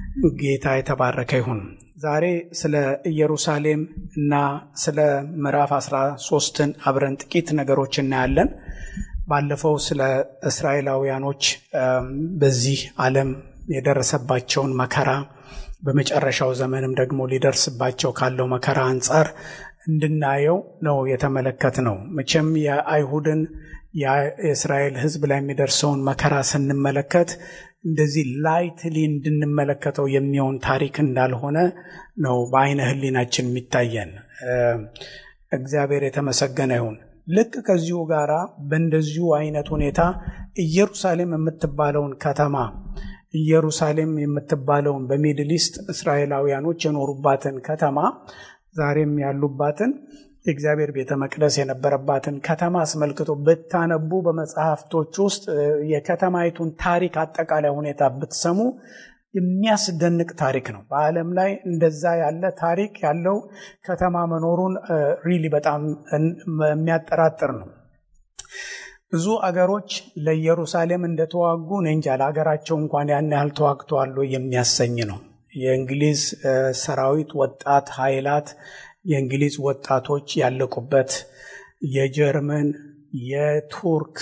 ጌታ የተባረከ ይሁን። ዛሬ ስለ ኢየሩሳሌም እና ስለ ምዕራፍ 13ን አብረን ጥቂት ነገሮች እናያለን። ባለፈው ስለ እስራኤላውያኖች በዚህ ዓለም የደረሰባቸውን መከራ በመጨረሻው ዘመንም ደግሞ ሊደርስባቸው ካለው መከራ አንጻር እንድናየው ነው የተመለከት ነው። መቼም የአይሁድን የእስራኤል ሕዝብ ላይ የሚደርሰውን መከራ ስንመለከት እንደዚህ ላይትሊ እንድንመለከተው የሚሆን ታሪክ እንዳልሆነ ነው በአይነ ሕሊናችን የሚታየን። እግዚአብሔር የተመሰገነ ይሁን። ልክ ከዚሁ ጋር በእንደዚሁ አይነት ሁኔታ ኢየሩሳሌም የምትባለውን ከተማ ኢየሩሳሌም የምትባለውን በሚድል ኢስት እስራኤላውያኖች የኖሩባትን ከተማ ዛሬም ያሉባትን የእግዚአብሔር ቤተ መቅደስ የነበረባትን ከተማ አስመልክቶ ብታነቡ በመጽሐፍቶች ውስጥ የከተማይቱን ታሪክ አጠቃላይ ሁኔታ ብትሰሙ የሚያስደንቅ ታሪክ ነው። በዓለም ላይ እንደዛ ያለ ታሪክ ያለው ከተማ መኖሩን ሪሊ በጣም የሚያጠራጥር ነው። ብዙ አገሮች ለኢየሩሳሌም እንደተዋጉ እኔ እንጃ ለሀገራቸው እንኳን ያን ያህል ተዋግተዋል የሚያሰኝ ነው። የእንግሊዝ ሰራዊት ወጣት ኃይላት የእንግሊዝ ወጣቶች ያለቁበት የጀርመን፣ የቱርክ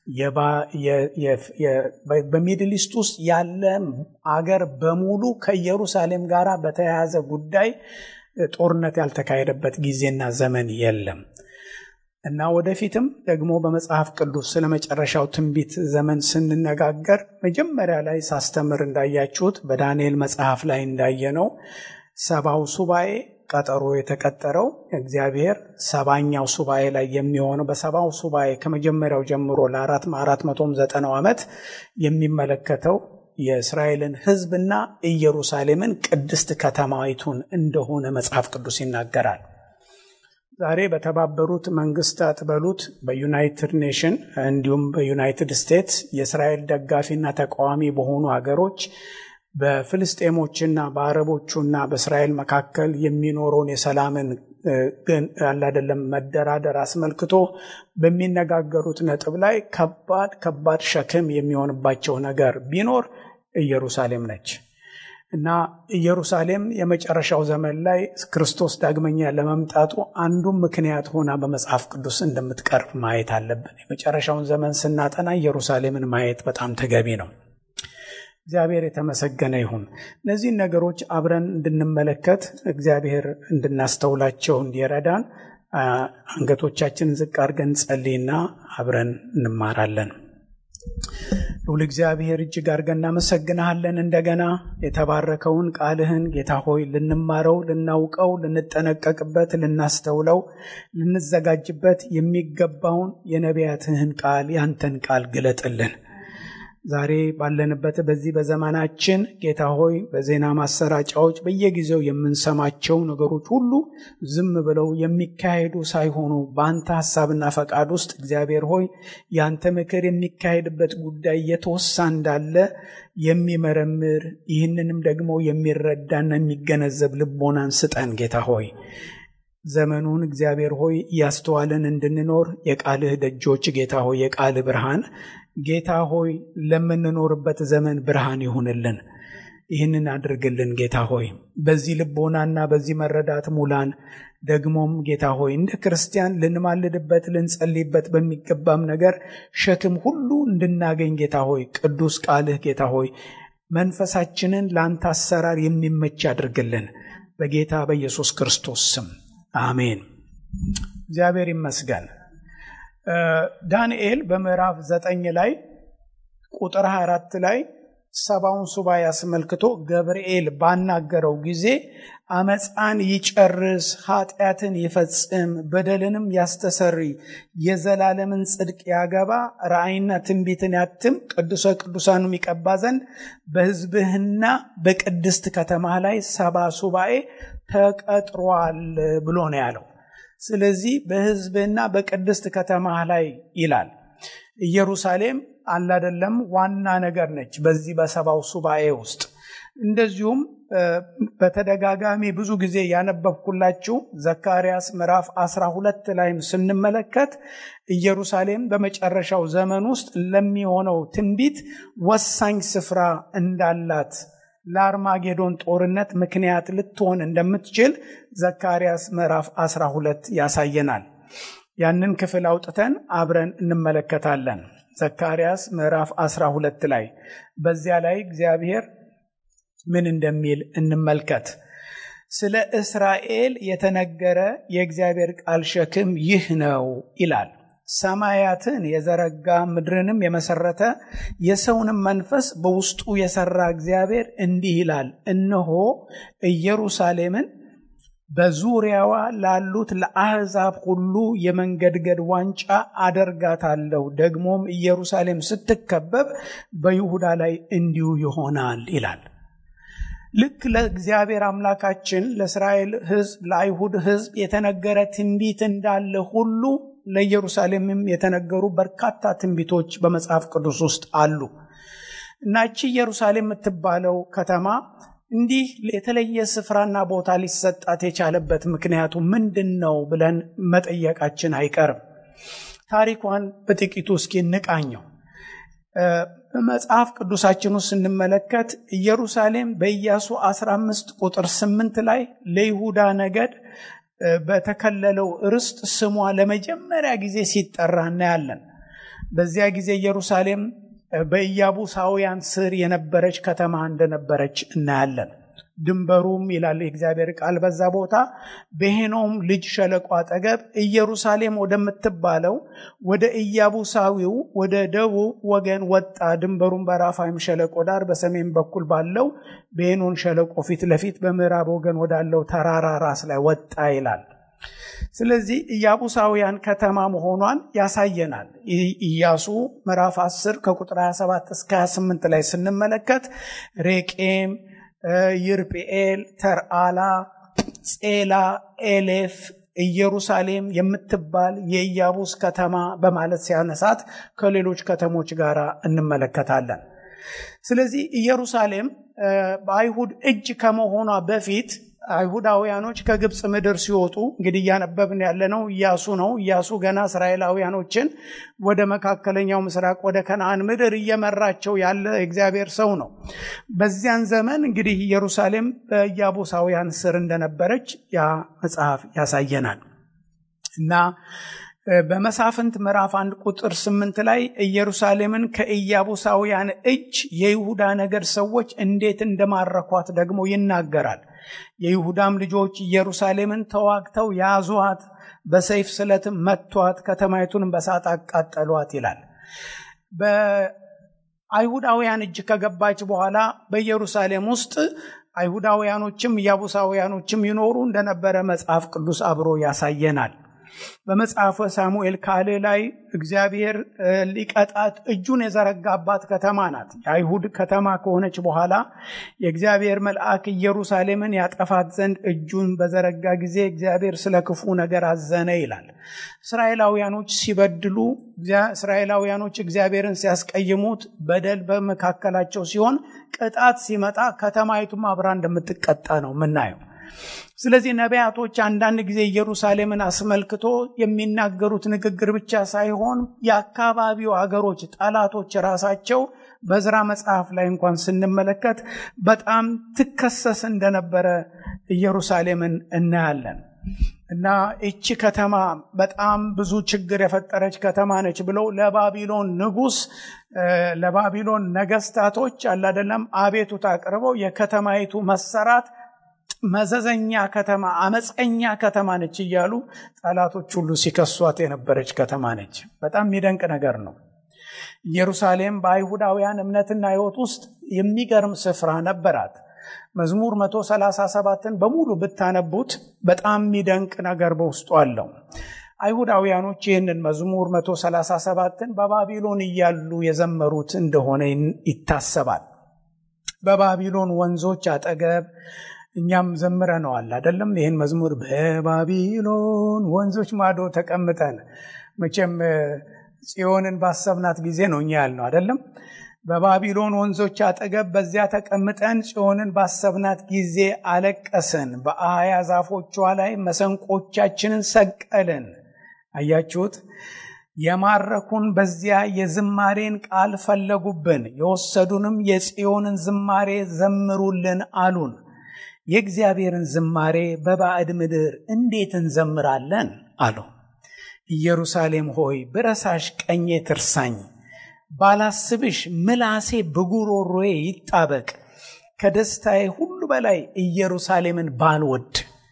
በሚድል ኢስት ውስጥ ያለ አገር በሙሉ ከኢየሩሳሌም ጋር በተያያዘ ጉዳይ ጦርነት ያልተካሄደበት ጊዜና ዘመን የለም እና ወደፊትም ደግሞ በመጽሐፍ ቅዱስ ስለ መጨረሻው ትንቢት ዘመን ስንነጋገር መጀመሪያ ላይ ሳስተምር እንዳያችሁት በዳንኤል መጽሐፍ ላይ እንዳየነው ሰባው ሱባኤ ቀጠሮ የተቀጠረው እግዚአብሔር ሰባኛው ሱባኤ ላይ የሚሆነው በሰባው ሱባኤ ከመጀመሪያው ጀምሮ ለአራት አራት መቶም ዘጠናው ዓመት የሚመለከተው የእስራኤልን ሕዝብና ኢየሩሳሌምን ቅድስት ከተማይቱን እንደሆነ መጽሐፍ ቅዱስ ይናገራል። ዛሬ በተባበሩት መንግስታት በሉት በዩናይትድ ኔሽን እንዲሁም በዩናይትድ ስቴትስ የእስራኤል ደጋፊና ተቃዋሚ በሆኑ ሀገሮች በፍልስጤሞችና በአረቦቹና በእስራኤል መካከል የሚኖረውን የሰላምን ግን ያላደለም መደራደር አስመልክቶ በሚነጋገሩት ነጥብ ላይ ከባድ ከባድ ሸክም የሚሆንባቸው ነገር ቢኖር ኢየሩሳሌም ነች እና ኢየሩሳሌም የመጨረሻው ዘመን ላይ ክርስቶስ ዳግመኛ ለመምጣቱ አንዱም ምክንያት ሆና በመጽሐፍ ቅዱስ እንደምትቀርብ ማየት አለብን። የመጨረሻውን ዘመን ስናጠና ኢየሩሳሌምን ማየት በጣም ተገቢ ነው። እግዚአብሔር የተመሰገነ ይሁን። እነዚህን ነገሮች አብረን እንድንመለከት እግዚአብሔር እንድናስተውላቸው እንዲረዳን አንገቶቻችንን ዝቅ አድርገን ጸልይና አብረን እንማራለን። ልዑል እግዚአብሔር እጅግ አድርገን እናመሰግንሃለን። እንደገና የተባረከውን ቃልህን ጌታ ሆይ ልንማረው፣ ልናውቀው፣ ልንጠነቀቅበት፣ ልናስተውለው፣ ልንዘጋጅበት የሚገባውን የነቢያትህን ቃል ያንተን ቃል ግለጥልን። ዛሬ ባለንበት በዚህ በዘመናችን ጌታ ሆይ በዜና ማሰራጫዎች በየጊዜው የምንሰማቸው ነገሮች ሁሉ ዝም ብለው የሚካሄዱ ሳይሆኑ በአንተ ሐሳብና ፈቃድ ውስጥ እግዚአብሔር ሆይ የአንተ ምክር የሚካሄድበት ጉዳይ የተወሳ እንዳለ የሚመረምር ይህንንም ደግሞ የሚረዳና የሚገነዘብ ልቦናን ስጠን ጌታ ሆይ ዘመኑን እግዚአብሔር ሆይ እያስተዋልን እንድንኖር የቃልህ ደጆች ጌታ ሆይ የቃልህ ብርሃን ጌታ ሆይ ለምንኖርበት ዘመን ብርሃን ይሁንልን። ይህንን አድርግልን ጌታ ሆይ በዚህ ልቦናና በዚህ መረዳት ሙላን። ደግሞም ጌታ ሆይ እንደ ክርስቲያን ልንማልድበት ልንጸልይበት በሚገባም ነገር ሸክም ሁሉ እንድናገኝ ጌታ ሆይ ቅዱስ ቃልህ ጌታ ሆይ መንፈሳችንን ለአንተ አሰራር የሚመች አድርግልን በጌታ በኢየሱስ ክርስቶስ ስም አሜን። እግዚአብሔር ይመስገን። ዳንኤል በምዕራፍ ዘጠኝ ላይ ቁጥር 24 ላይ ሰባውን ሱባኤ አስመልክቶ ገብርኤል ባናገረው ጊዜ አመፃን ይጨርስ፣ ኃጢአትን ይፈጽም፣ በደልንም ያስተሰሪ፣ የዘላለምን ጽድቅ ያገባ፣ ራእይና ትንቢትን ያትም፣ ቅዱሰ ቅዱሳኑም ይቀባ ዘንድ በሕዝብህና በቅድስት ከተማ ላይ ሰባ ሱባኤ ተቀጥሯል ብሎ ነው ያለው። ስለዚህ በሕዝብህና በቅድስት ከተማ ላይ ይላል። ኢየሩሳሌም አላደለም ዋና ነገር ነች በዚህ በሰባው ሱባኤ ውስጥ። እንደዚሁም በተደጋጋሚ ብዙ ጊዜ ያነበብኩላችሁ ዘካርያስ ምዕራፍ 12 ላይም ስንመለከት ኢየሩሳሌም በመጨረሻው ዘመን ውስጥ ለሚሆነው ትንቢት ወሳኝ ስፍራ እንዳላት ለአርማጌዶን ጦርነት ምክንያት ልትሆን እንደምትችል ዘካርያስ ምዕራፍ 12 ያሳየናል። ያንን ክፍል አውጥተን አብረን እንመለከታለን። ዘካርያስ ምዕራፍ 12 ላይ በዚያ ላይ እግዚአብሔር ምን እንደሚል እንመልከት። ስለ እስራኤል የተነገረ የእግዚአብሔር ቃል ሸክም ይህ ነው ይላል። ሰማያትን የዘረጋ ምድርንም የመሰረተ የሰውንም መንፈስ በውስጡ የሰራ እግዚአብሔር እንዲህ ይላል፣ እነሆ ኢየሩሳሌምን በዙሪያዋ ላሉት ለአሕዛብ ሁሉ የመንገድገድ ዋንጫ አደርጋታለሁ። ደግሞም ኢየሩሳሌም ስትከበብ በይሁዳ ላይ እንዲሁ ይሆናል ይላል። ልክ ለእግዚአብሔር አምላካችን ለእስራኤል ሕዝብ ለአይሁድ ሕዝብ የተነገረ ትንቢት እንዳለ ሁሉ ለኢየሩሳሌምም የተነገሩ በርካታ ትንቢቶች በመጽሐፍ ቅዱስ ውስጥ አሉ እና እቺ ኢየሩሳሌም የምትባለው ከተማ እንዲህ የተለየ ስፍራና ቦታ ሊሰጣት የቻለበት ምክንያቱ ምንድን ነው ብለን መጠየቃችን አይቀርም። ታሪኳን በጥቂቱ እስኪ እንቃኘው። በመጽሐፍ ቅዱሳችን ውስጥ ስንመለከት ኢየሩሳሌም በኢያሱ 15 ቁጥር 8 ላይ ለይሁዳ ነገድ በተከለለው ርስት ስሟ ለመጀመሪያ ጊዜ ሲጠራ እናያለን። በዚያ ጊዜ ኢየሩሳሌም በኢያቡሳውያን ስር የነበረች ከተማ እንደነበረች እናያለን። ድንበሩም ይላል የእግዚአብሔር ቃል በዛ ቦታ በሄኖም ልጅ ሸለቆ አጠገብ ኢየሩሳሌም ወደምትባለው ወደ ኢያቡሳዊው ወደ ደቡብ ወገን ወጣ። ድንበሩም በራፋይም ሸለቆ ዳር በሰሜን በኩል ባለው በሄኖን ሸለቆ ፊት ለፊት በምዕራብ ወገን ወዳለው ተራራ ራስ ላይ ወጣ ይላል። ስለዚህ ኢያቡሳውያን ከተማ መሆኗን ያሳየናል። ኢያሱ ምዕራፍ 10 ከቁጥር 27 እስከ 28 ላይ ስንመለከት ሬቄም ይርጵኤል፣ ተርአላ፣ ጼላ፣ ኤሌፍ ኢየሩሳሌም የምትባል የኢያቡስ ከተማ በማለት ሲያነሳት ከሌሎች ከተሞች ጋር እንመለከታለን። ስለዚህ ኢየሩሳሌም በአይሁድ እጅ ከመሆኗ በፊት አይሁዳውያኖች ከግብፅ ምድር ሲወጡ እንግዲህ እያነበብን ያለነው ኢያሱ ነው። ኢያሱ ገና እስራኤላውያኖችን ወደ መካከለኛው ምስራቅ ወደ ከነአን ምድር እየመራቸው ያለ እግዚአብሔር ሰው ነው። በዚያን ዘመን እንግዲህ ኢየሩሳሌም በኢያቡሳውያን ስር እንደነበረች ያ መጽሐፍ ያሳየናል እና በመሳፍንት ምዕራፍ አንድ ቁጥር ስምንት ላይ ኢየሩሳሌምን ከኢያቡሳውያን እጅ የይሁዳ ነገድ ሰዎች እንዴት እንደማረኳት ደግሞ ይናገራል። የይሁዳም ልጆች ኢየሩሳሌምን ተዋግተው ያዟት፣ በሰይፍ ስለትም መቷት፣ ከተማይቱንም በሳት አቃጠሏት ይላል። በአይሁዳውያን እጅ ከገባች በኋላ በኢየሩሳሌም ውስጥ አይሁዳውያኖችም ኢያቡሳውያኖችም ይኖሩ እንደነበረ መጽሐፍ ቅዱስ አብሮ ያሳየናል። በመጽሐፈ ሳሙኤል ካልዕ ላይ እግዚአብሔር ሊቀጣት እጁን የዘረጋባት ከተማ ናት። የአይሁድ ከተማ ከሆነች በኋላ የእግዚአብሔር መልአክ ኢየሩሳሌምን ያጠፋት ዘንድ እጁን በዘረጋ ጊዜ እግዚአብሔር ስለ ክፉ ነገር አዘነ ይላል። እስራኤላውያኖች ሲበድሉ፣ እስራኤላውያኖች እግዚአብሔርን ሲያስቀይሙት በደል በመካከላቸው ሲሆን ቅጣት ሲመጣ ከተማይቱም አብራ እንደምትቀጣ ነው የምናየው። ስለዚህ ነቢያቶች አንዳንድ ጊዜ ኢየሩሳሌምን አስመልክቶ የሚናገሩት ንግግር ብቻ ሳይሆን የአካባቢው አገሮች ጠላቶች ራሳቸው በዝራ መጽሐፍ ላይ እንኳን ስንመለከት በጣም ትከሰስ እንደነበረ ኢየሩሳሌምን እናያለን እና እቺ ከተማ በጣም ብዙ ችግር የፈጠረች ከተማ ነች ብለው ለባቢሎን ንጉሥ ለባቢሎን ነገስታቶች አላደለም አቤቱታ አቅርበው የከተማይቱ መሰራት መዘዘኛ ከተማ፣ አመፀኛ ከተማ ነች እያሉ ጠላቶች ሁሉ ሲከሷት የነበረች ከተማ ነች። በጣም የሚደንቅ ነገር ነው። ኢየሩሳሌም በአይሁዳውያን እምነትና ሕይወት ውስጥ የሚገርም ስፍራ ነበራት። መዝሙር 137ን በሙሉ ብታነቡት በጣም የሚደንቅ ነገር በውስጡ አለው። አይሁዳውያኖች ይህንን መዝሙር 137ን በባቢሎን እያሉ የዘመሩት እንደሆነ ይታሰባል። በባቢሎን ወንዞች አጠገብ እኛም ዘምረነዋል አይደለም? ይህን መዝሙር በባቢሎን ወንዞች ማዶ ተቀምጠን መቼም ጽዮንን ባሰብናት ጊዜ ነው እኛ ያልነው አይደለም? በባቢሎን ወንዞች አጠገብ በዚያ ተቀምጠን ጽዮንን ባሰብናት ጊዜ አለቀስን፣ በአያ ዛፎቿ ላይ መሰንቆቻችንን ሰቀልን። አያችሁት? የማረኩን በዚያ የዝማሬን ቃል ፈለጉብን፣ የወሰዱንም የጽዮንን ዝማሬ ዘምሩልን አሉን። የእግዚአብሔርን ዝማሬ በባዕድ ምድር እንዴት እንዘምራለን አሉ። ኢየሩሳሌም ሆይ ብረሳሽ ቀኜ ትርሳኝ፣ ባላስብሽ ምላሴ በጉሮሮዬ ይጣበቅ። ከደስታዬ ሁሉ በላይ ኢየሩሳሌምን ባልወድ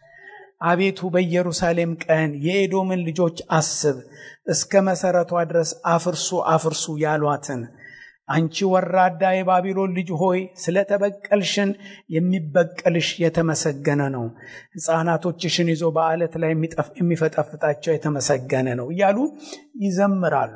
አቤቱ በኢየሩሳሌም ቀን የኤዶምን ልጆች አስብ፣ እስከ መሠረቷ ድረስ አፍርሱ አፍርሱ ያሏትን። አንቺ ወራዳ የባቢሎን ልጅ ሆይ ስለ ተበቀልሽን የሚበቀልሽ የተመሰገነ ነው። ሕፃናቶችሽን ይዞ በዓለት ላይ የሚፈጠፍጣቸው የተመሰገነ ነው እያሉ ይዘምራሉ።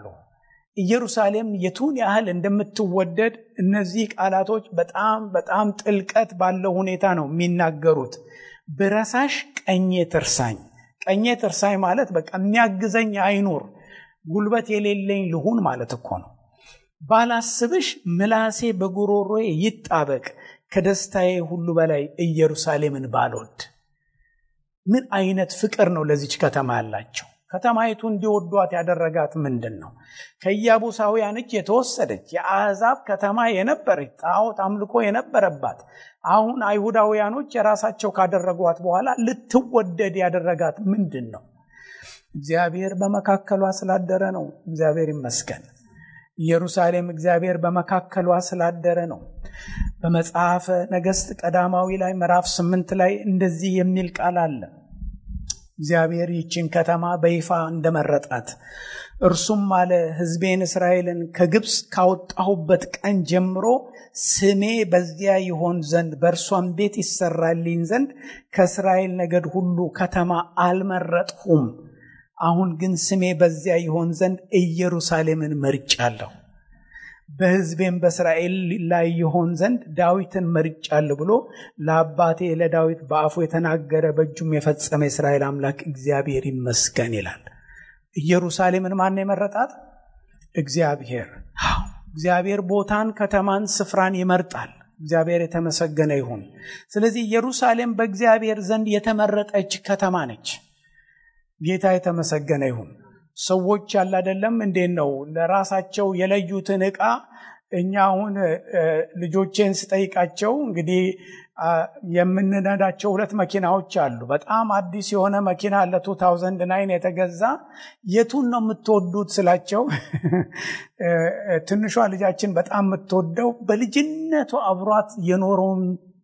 ኢየሩሳሌም የቱን ያህል እንደምትወደድ እነዚህ ቃላቶች በጣም በጣም ጥልቀት ባለው ሁኔታ ነው የሚናገሩት። ብረሳሽ ቀኜ ትርሳኝ። ቀኜ ትርሳኝ ማለት በቃ የሚያግዘኝ አይኑር፣ ጉልበት የሌለኝ ልሁን ማለት እኮ ነው። ባላስብሽ ምላሴ በጉሮሮዬ ይጣበቅ፣ ከደስታዬ ሁሉ በላይ ኢየሩሳሌምን ባልወድ። ምን አይነት ፍቅር ነው ለዚች ከተማ ያላቸው? ከተማይቱ እንዲወዷት ያደረጋት ምንድን ነው? ከኢያቡሳውያን እጅ የተወሰደች የአሕዛብ ከተማ የነበረች ጣዖት አምልኮ የነበረባት አሁን አይሁዳውያኖች የራሳቸው ካደረጓት በኋላ ልትወደድ ያደረጋት ምንድን ነው? እግዚአብሔር በመካከሏ ስላደረ ነው። እግዚአብሔር ይመስገን። ኢየሩሳሌም እግዚአብሔር በመካከሏ ስላደረ ነው። በመጽሐፈ ነገሥት ቀዳማዊ ላይ ምዕራፍ ስምንት ላይ እንደዚህ የሚል ቃል አለ። እግዚአብሔር ይችን ከተማ በይፋ እንደመረጣት እርሱም አለ ሕዝቤን እስራኤልን ከግብፅ ካወጣሁበት ቀን ጀምሮ ስሜ በዚያ ይሆን ዘንድ በእርሷም ቤት ይሰራልኝ ዘንድ ከእስራኤል ነገድ ሁሉ ከተማ አልመረጥሁም። አሁን ግን ስሜ በዚያ ይሆን ዘንድ ኢየሩሳሌምን መርጫለሁ፣ በሕዝቤም በእስራኤል ላይ ይሆን ዘንድ ዳዊትን መርጫለሁ ብሎ ለአባቴ ለዳዊት በአፉ የተናገረ በእጁም የፈጸመ የእስራኤል አምላክ እግዚአብሔር ይመስገን ይላል። ኢየሩሳሌምን ማን የመረጣት? እግዚአብሔር። እግዚአብሔር ቦታን፣ ከተማን፣ ስፍራን ይመርጣል። እግዚአብሔር የተመሰገነ ይሁን። ስለዚህ ኢየሩሳሌም በእግዚአብሔር ዘንድ የተመረጠች ከተማ ነች። ጌታ የተመሰገነ ይሁን። ሰዎች ያለ አይደለም እንዴት ነው ለራሳቸው የለዩትን ዕቃ እኛ አሁን ልጆቼን ስጠይቃቸው እንግዲህ የምንነዳቸው ሁለት መኪናዎች አሉ። በጣም አዲስ የሆነ መኪና ለ2009 የተገዛ የቱን ነው የምትወዱት ስላቸው ትንሿ ልጃችን በጣም የምትወደው በልጅነቱ አብሯት የኖረውን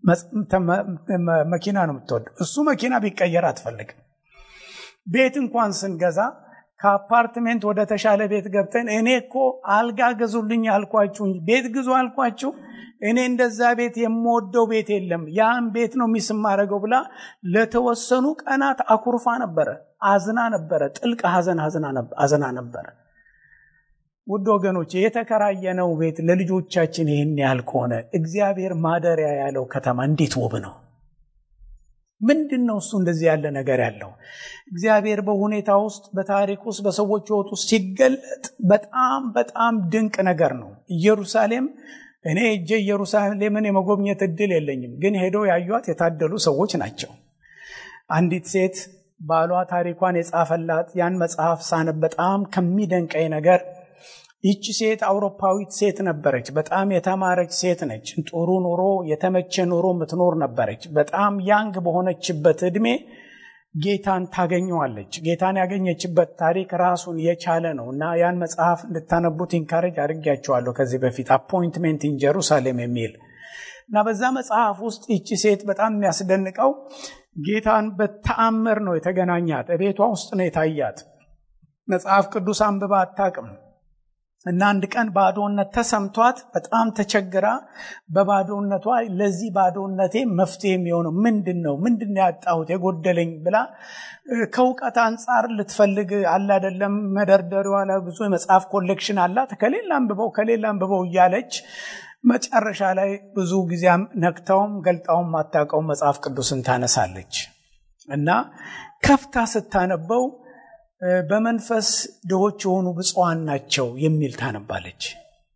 መኪና ነው የምትወደው። እሱ መኪና ቢቀየር አትፈልግም። ቤት እንኳን ስንገዛ ከአፓርትሜንት ወደ ተሻለ ቤት ገብተን እኔ እኮ አልጋ ገዙልኝ አልኳችሁ ቤት ግዙ አልኳችሁ፣ እኔ እንደዛ ቤት የምወደው ቤት የለም፣ ያን ቤት ነው ሚስ ማድረገው ብላ ለተወሰኑ ቀናት አኩርፋ ነበረ፣ አዝና ነበረ፣ ጥልቅ ሐዘን አዝና ነበረ። ውድ ወገኖች የተከራየነው ቤት ለልጆቻችን ይህን ያህል ከሆነ እግዚአብሔር ማደሪያ ያለው ከተማ እንዴት ውብ ነው! ምንድን ነው እሱ እንደዚህ ያለ ነገር ያለው? እግዚአብሔር በሁኔታ ውስጥ በታሪክ ውስጥ በሰዎች ሕይወት ውስጥ ሲገለጥ በጣም በጣም ድንቅ ነገር ነው። ኢየሩሳሌም እኔ እጄ ኢየሩሳሌምን የመጎብኘት እድል የለኝም፣ ግን ሄደው ያዩት የታደሉ ሰዎች ናቸው። አንዲት ሴት ባሏ ታሪኳን የጻፈላት ያን መጽሐፍ ሳነብ በጣም ከሚደንቀኝ ነገር ይቺ ሴት አውሮፓዊት ሴት ነበረች። በጣም የተማረች ሴት ነች። ጥሩ ኑሮ፣ የተመቸ ኑሮ የምትኖር ነበረች። በጣም ያንግ በሆነችበት ዕድሜ ጌታን ታገኘዋለች። ጌታን ያገኘችበት ታሪክ ራሱን የቻለ ነው እና ያን መጽሐፍ እንድታነቡት ኢንካሬጅ አድርጊያቸዋለሁ ከዚህ በፊት አፖይንትሜንት ኢን ጀሩሳሌም የሚል እና በዛ መጽሐፍ ውስጥ ይቺ ሴት በጣም የሚያስደንቀው ጌታን በተአምር ነው የተገናኛት። ቤቷ ውስጥ ነው የታያት። መጽሐፍ ቅዱስ አንብባ አታውቅም። እና አንድ ቀን ባዶነት ተሰምቷት በጣም ተቸግራ በባዶነቷ ለዚህ ባዶነቴ መፍትሄ የሚሆነው ምንድን ነው? ምንድን ነው ያጣሁት የጎደለኝ ብላ ከእውቀት አንጻር ልትፈልግ አለ አይደለም። መደርደሪዋ ላይ ብዙ የመጽሐፍ ኮሌክሽን አላት። ከሌላ አንብበው ከሌላ አንብበው እያለች መጨረሻ ላይ ብዙ ጊዜም ነክተውም ገልጣውም ማታውቀውም መጽሐፍ ቅዱስን ታነሳለች እና ከፍታ ስታነበው በመንፈስ ድሆች የሆኑ ብፁዓን ናቸው የሚል ታነባለች።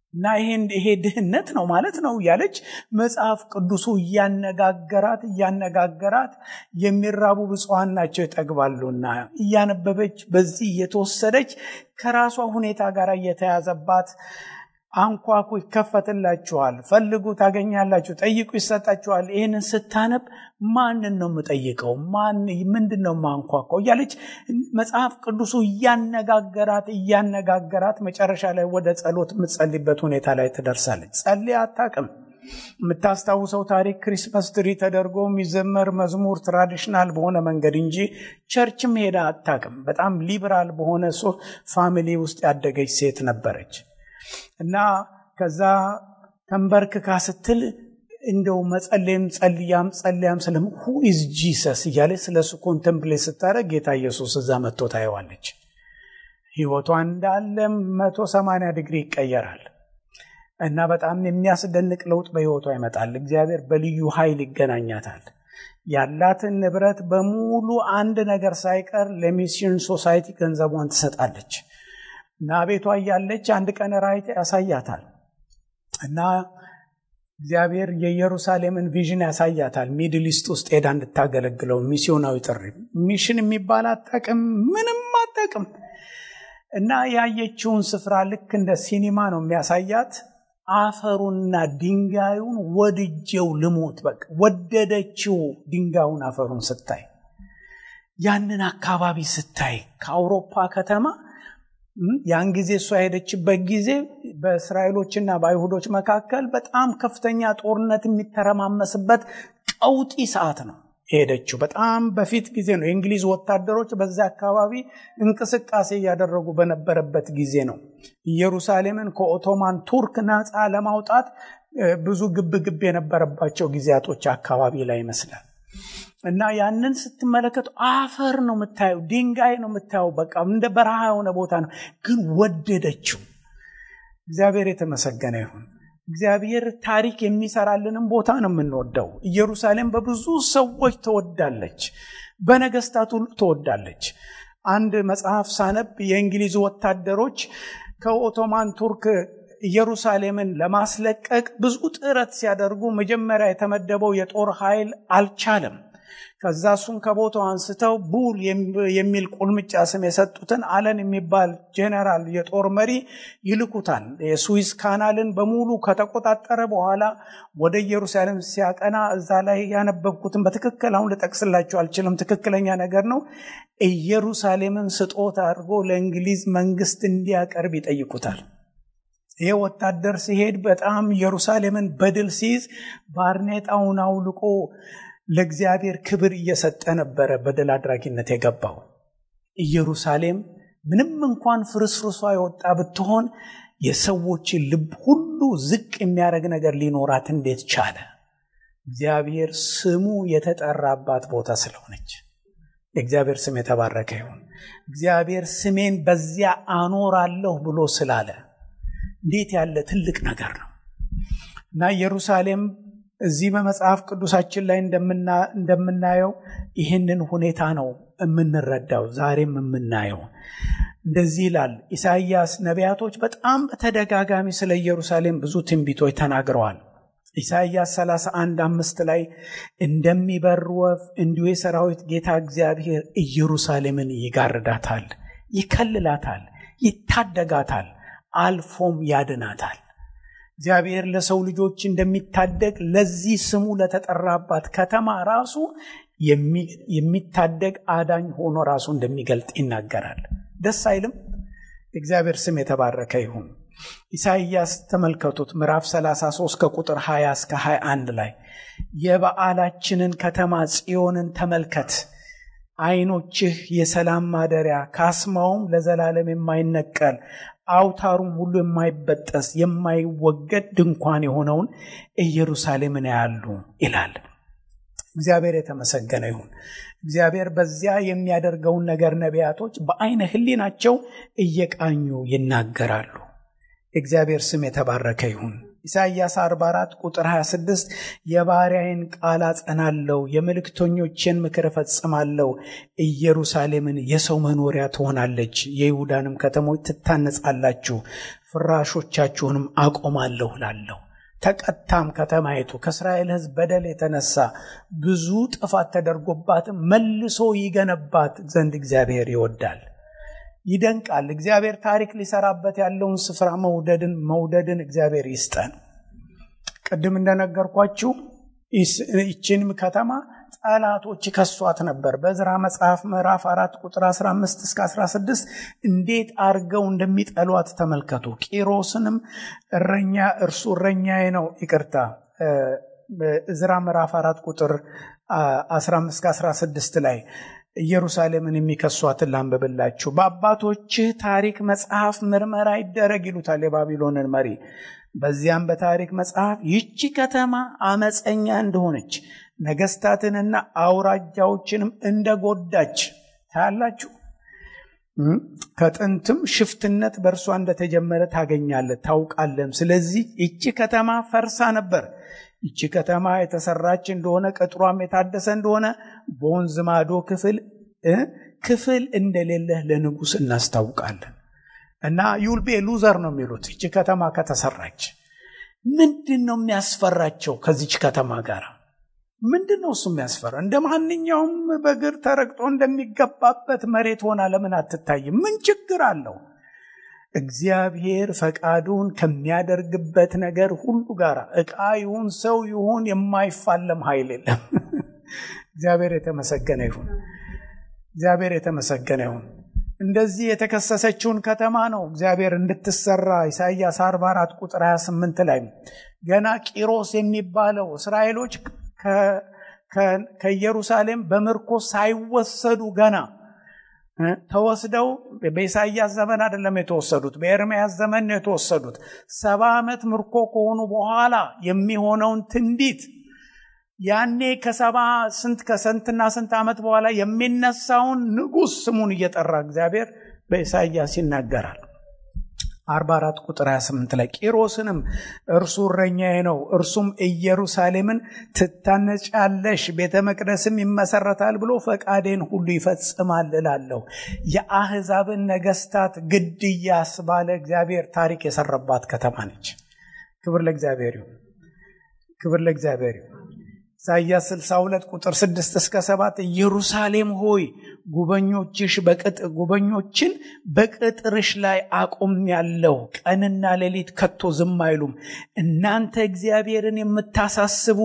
እና ይሄ ድህነት ነው ማለት ነው እያለች መጽሐፍ ቅዱሱ እያነጋገራት እያነጋገራት የሚራቡ ብፁዓን ናቸው ይጠግባሉና እያነበበች በዚህ እየተወሰደች ከራሷ ሁኔታ ጋር እየተያዘባት አንኳኩ ይከፈትላችኋል፣ ፈልጉ ታገኛላችሁ፣ ጠይቁ ይሰጣችኋል። ይህንን ስታነብ ማንን ነው የምጠይቀው? ማን ምንድን ነው ማንኳኳው? እያለች መጽሐፍ ቅዱሱ እያነጋገራት እያነጋገራት መጨረሻ ላይ ወደ ጸሎት የምትጸልይበት ሁኔታ ላይ ትደርሳለች። ጸልያ አታውቅም። የምታስታውሰው ታሪክ ክሪስመስ ትሪ ተደርጎ የሚዘመር መዝሙር ትራዲሽናል በሆነ መንገድ እንጂ ቸርችም ሄዳ አታውቅም። በጣም ሊበራል በሆነ ፋሚሊ ውስጥ ያደገች ሴት ነበረች። እና ከዛ ተንበርክካ ስትል እንደው መጸለይም ጸልያም ጸልያም ስለም ሁ ኢዝ ጂሰስ እያለች ስለ እሱ ኮንተምፕሌት ስታደረግ ጌታ ኢየሱስ እዛ መጥቶ ታየዋለች። ህይወቷ እንዳለ መቶ ሰማንያ ዲግሪ ይቀየራል እና በጣም የሚያስደንቅ ለውጥ በህይወቷ ይመጣል። እግዚአብሔር በልዩ ኃይል ይገናኛታል። ያላትን ንብረት በሙሉ አንድ ነገር ሳይቀር ለሚስዮን ሶሳይቲ ገንዘቧን ትሰጣለች። እና ቤቷ እያለች አንድ ቀን ራእይ ያሳያታል እና እግዚአብሔር የኢየሩሳሌምን ቪዥን ያሳያታል። ሚድል ኢስት ውስጥ ሄዳ እንድታገለግለው ሚስዮናዊ ጥሪ ሚሽን የሚባል አታውቅም፣ ምንም አታውቅም። እና ያየችውን ስፍራ ልክ እንደ ሲኒማ ነው የሚያሳያት። አፈሩንና ድንጋዩን ወድጄው ልሞት በቃ ወደደችው። ድንጋዩን አፈሩን ስታይ ያንን አካባቢ ስታይ ከአውሮፓ ከተማ ያን ጊዜ እሷ የሄደችበት ጊዜ በእስራኤሎችና በአይሁዶች መካከል በጣም ከፍተኛ ጦርነት የሚተረማመስበት ቀውጢ ሰዓት ነው የሄደችው። በጣም በፊት ጊዜ ነው። የእንግሊዝ ወታደሮች በዚያ አካባቢ እንቅስቃሴ እያደረጉ በነበረበት ጊዜ ነው። ኢየሩሳሌምን ከኦቶማን ቱርክ ነፃ ለማውጣት ብዙ ግብ ግብ የነበረባቸው ጊዜያቶች አካባቢ ላይ ይመስላል። እና ያንን ስትመለከቱ አፈር ነው የምታየው፣ ድንጋይ ነው የምታየው። በቃ እንደ በረሃ የሆነ ቦታ ነው፣ ግን ወደደችው። እግዚአብሔር የተመሰገነ ይሁን። እግዚአብሔር ታሪክ የሚሰራልንም ቦታ ነው የምንወደው። ኢየሩሳሌም በብዙ ሰዎች ተወዳለች፣ በነገስታት ሁሉ ተወዳለች። አንድ መጽሐፍ ሳነብ የእንግሊዝ ወታደሮች ከኦቶማን ቱርክ ኢየሩሳሌምን ለማስለቀቅ ብዙ ጥረት ሲያደርጉ መጀመሪያ የተመደበው የጦር ኃይል አልቻለም። ከዛ እሱን ከቦታው አንስተው ቡል የሚል ቁልምጫ ስም የሰጡትን አለን የሚባል ጄኔራል የጦር መሪ ይልኩታል። የስዊዝ ካናልን በሙሉ ከተቆጣጠረ በኋላ ወደ ኢየሩሳሌም ሲያቀና እዛ ላይ ያነበብኩትን በትክክል አሁን ልጠቅስላቸው አልችልም። ትክክለኛ ነገር ነው። ኢየሩሳሌምን ስጦታ አድርጎ ለእንግሊዝ መንግስት እንዲያቀርብ ይጠይቁታል። ይህ ወታደር ሲሄድ በጣም ኢየሩሳሌምን በድል ሲይዝ ባርኔጣውን አውልቆ ለእግዚአብሔር ክብር እየሰጠ ነበረ በድል አድራጊነት የገባው። ኢየሩሳሌም ምንም እንኳን ፍርስርሷ የወጣ ብትሆን የሰዎችን ልብ ሁሉ ዝቅ የሚያደርግ ነገር ሊኖራት እንዴት ቻለ? እግዚአብሔር ስሙ የተጠራባት ቦታ ስለሆነች የእግዚአብሔር ስም የተባረከ ይሁን። እግዚአብሔር ስሜን በዚያ አኖራለሁ ብሎ ስላለ እንዴት ያለ ትልቅ ነገር ነው እና ኢየሩሳሌም እዚህ በመጽሐፍ ቅዱሳችን ላይ እንደምናየው ይህንን ሁኔታ ነው የምንረዳው፣ ዛሬም የምናየው እንደዚህ ይላል ኢሳይያስ። ነቢያቶች በጣም በተደጋጋሚ ስለ ኢየሩሳሌም ብዙ ትንቢቶች ተናግረዋል። ኢሳይያስ 31 አምስት ላይ እንደሚበር ወፍ እንዲሁ የሰራዊት ጌታ እግዚአብሔር ኢየሩሳሌምን ይጋርዳታል፣ ይከልላታል፣ ይታደጋታል፣ አልፎም ያድናታል። እግዚአብሔር ለሰው ልጆች እንደሚታደግ ለዚህ ስሙ ለተጠራባት ከተማ ራሱ የሚታደግ አዳኝ ሆኖ ራሱ እንደሚገልጥ ይናገራል። ደስ አይልም? እግዚአብሔር ስም የተባረከ ይሁን። ኢሳይያስ ተመልከቱት፣ ምዕራፍ 33 ከቁጥር 20 እስከ 21 ላይ የበዓላችንን ከተማ ጽዮንን ተመልከት ዓይኖችህ የሰላም ማደሪያ ካስማውም ለዘላለም የማይነቀል አውታሩም ሁሉ የማይበጠስ የማይወገድ ድንኳን የሆነውን ኢየሩሳሌምን ያሉ ይላል። እግዚአብሔር የተመሰገነ ይሁን። እግዚአብሔር በዚያ የሚያደርገውን ነገር ነቢያቶች በአይነ ሕሊናቸው እየቃኙ ይናገራሉ። እግዚአብሔር ስም የተባረከ ይሁን። ኢሳይያስ 44 ቁጥር 26 የባሪያዬን ቃል አጸናለሁ፣ የመልእክተኞችን ምክር እፈጽማለሁ። ኢየሩሳሌምን የሰው መኖሪያ ትሆናለች፣ የይሁዳንም ከተሞች ትታነጻላችሁ፣ ፍራሾቻችሁንም አቆማለሁ ላለሁ። ተቀታም ከተማይቱ ከእስራኤል ሕዝብ በደል የተነሳ ብዙ ጥፋት ተደርጎባትም መልሶ ይገነባት ዘንድ እግዚአብሔር ይወዳል። ይደንቃል። እግዚአብሔር ታሪክ ሊሰራበት ያለውን ስፍራ መውደድን መውደድን እግዚአብሔር ይስጠን። ቅድም እንደነገርኳችሁ ይችንም ከተማ ጠላቶች ከሷት ነበር። በዕዝራ መጽሐፍ ምዕራፍ አራት ቁጥር 15 እስከ 16 እንዴት አርገው እንደሚጠሏት ተመልከቱ። ቂሮስንም እረኛ እርሱ እረኛዬ ነው፣ ይቅርታ ዕዝራ ምዕራፍ አራት ቁጥር 15 እስከ 16 ላይ ኢየሩሳሌምን የሚከሷትን ላንብብላችሁ። በአባቶችህ ታሪክ መጽሐፍ ምርመራ ይደረግ ይሉታል የባቢሎንን መሪ። በዚያም በታሪክ መጽሐፍ ይቺ ከተማ አመፀኛ እንደሆነች ነገስታትንና አውራጃዎችንም እንደጎዳች ታያላችሁ። ከጥንትም ሽፍትነት በእርሷ እንደተጀመረ ታገኛለህ ታውቃለም። ስለዚህ ይቺ ከተማ ፈርሳ ነበር። ይቺ ከተማ የተሰራች እንደሆነ ቅጥሯም የታደሰ እንደሆነ በወንዝ ማዶ ክፍል ክፍል እንደሌለህ ለንጉሥ እናስታውቃለን። እና ዩልቤ ሉዘር ነው የሚሉት ይቺ ከተማ ከተሰራች። ምንድን ነው የሚያስፈራቸው ከዚች ከተማ ጋር? ምንድን ነው እሱ የሚያስፈራ? እንደ ማንኛውም በእግር ተረግጦ እንደሚገባበት መሬት ሆና ለምን አትታይም? ምን ችግር አለው? እግዚአብሔር ፈቃዱን ከሚያደርግበት ነገር ሁሉ ጋር ዕቃ ይሁን ሰው ይሁን የማይፋለም ኃይል የለም። እግዚአብሔር የተመሰገነ ይሁን። እግዚአብሔር የተመሰገነ ይሁን። እንደዚህ የተከሰሰችውን ከተማ ነው እግዚአብሔር እንድትሰራ ኢሳይያስ 44 ቁጥር 28 ላይ ገና ቂሮስ የሚባለው እስራኤሎች ከኢየሩሳሌም በምርኮ ሳይወሰዱ ገና ተወስደው በኢሳይያስ ዘመን አይደለም የተወሰዱት፣ በኤርምያስ ዘመን ነው የተወሰዱት። ሰባ ዓመት ምርኮ ከሆኑ በኋላ የሚሆነውን ትንቢት ያኔ ከሰባ ስንት ከስንትና ስንት ዓመት በኋላ የሚነሳውን ንጉሥ ስሙን እየጠራ እግዚአብሔር በኢሳይያስ ይናገራል። 44 ቁጥር 28 ላይ ቂሮስንም እርሱ እረኛዬ ነው፣ እርሱም ኢየሩሳሌምን ትታነጫለሽ፣ ቤተ መቅደስም ይመሰረታል ብሎ ፈቃዴን ሁሉ ይፈጽማል እላለሁ። የአሕዛብን ነገስታት ግድያ ያስባለ እግዚአብሔር ታሪክ የሰራባት ከተማ ነች። ክብር ለእግዚአብሔር ይሁን። ክብር ለእግዚአብሔር ይሁን። ኢሳይያስ 62 ቁጥር 6 እስከ 7 ኢየሩሳሌም ሆይ ጉበኞችሽ ጉበኞችን በቅጥርሽ ላይ አቁም ያለው ቀንና ሌሊት ከቶ ዝም አይሉም። እናንተ እግዚአብሔርን የምታሳስቡ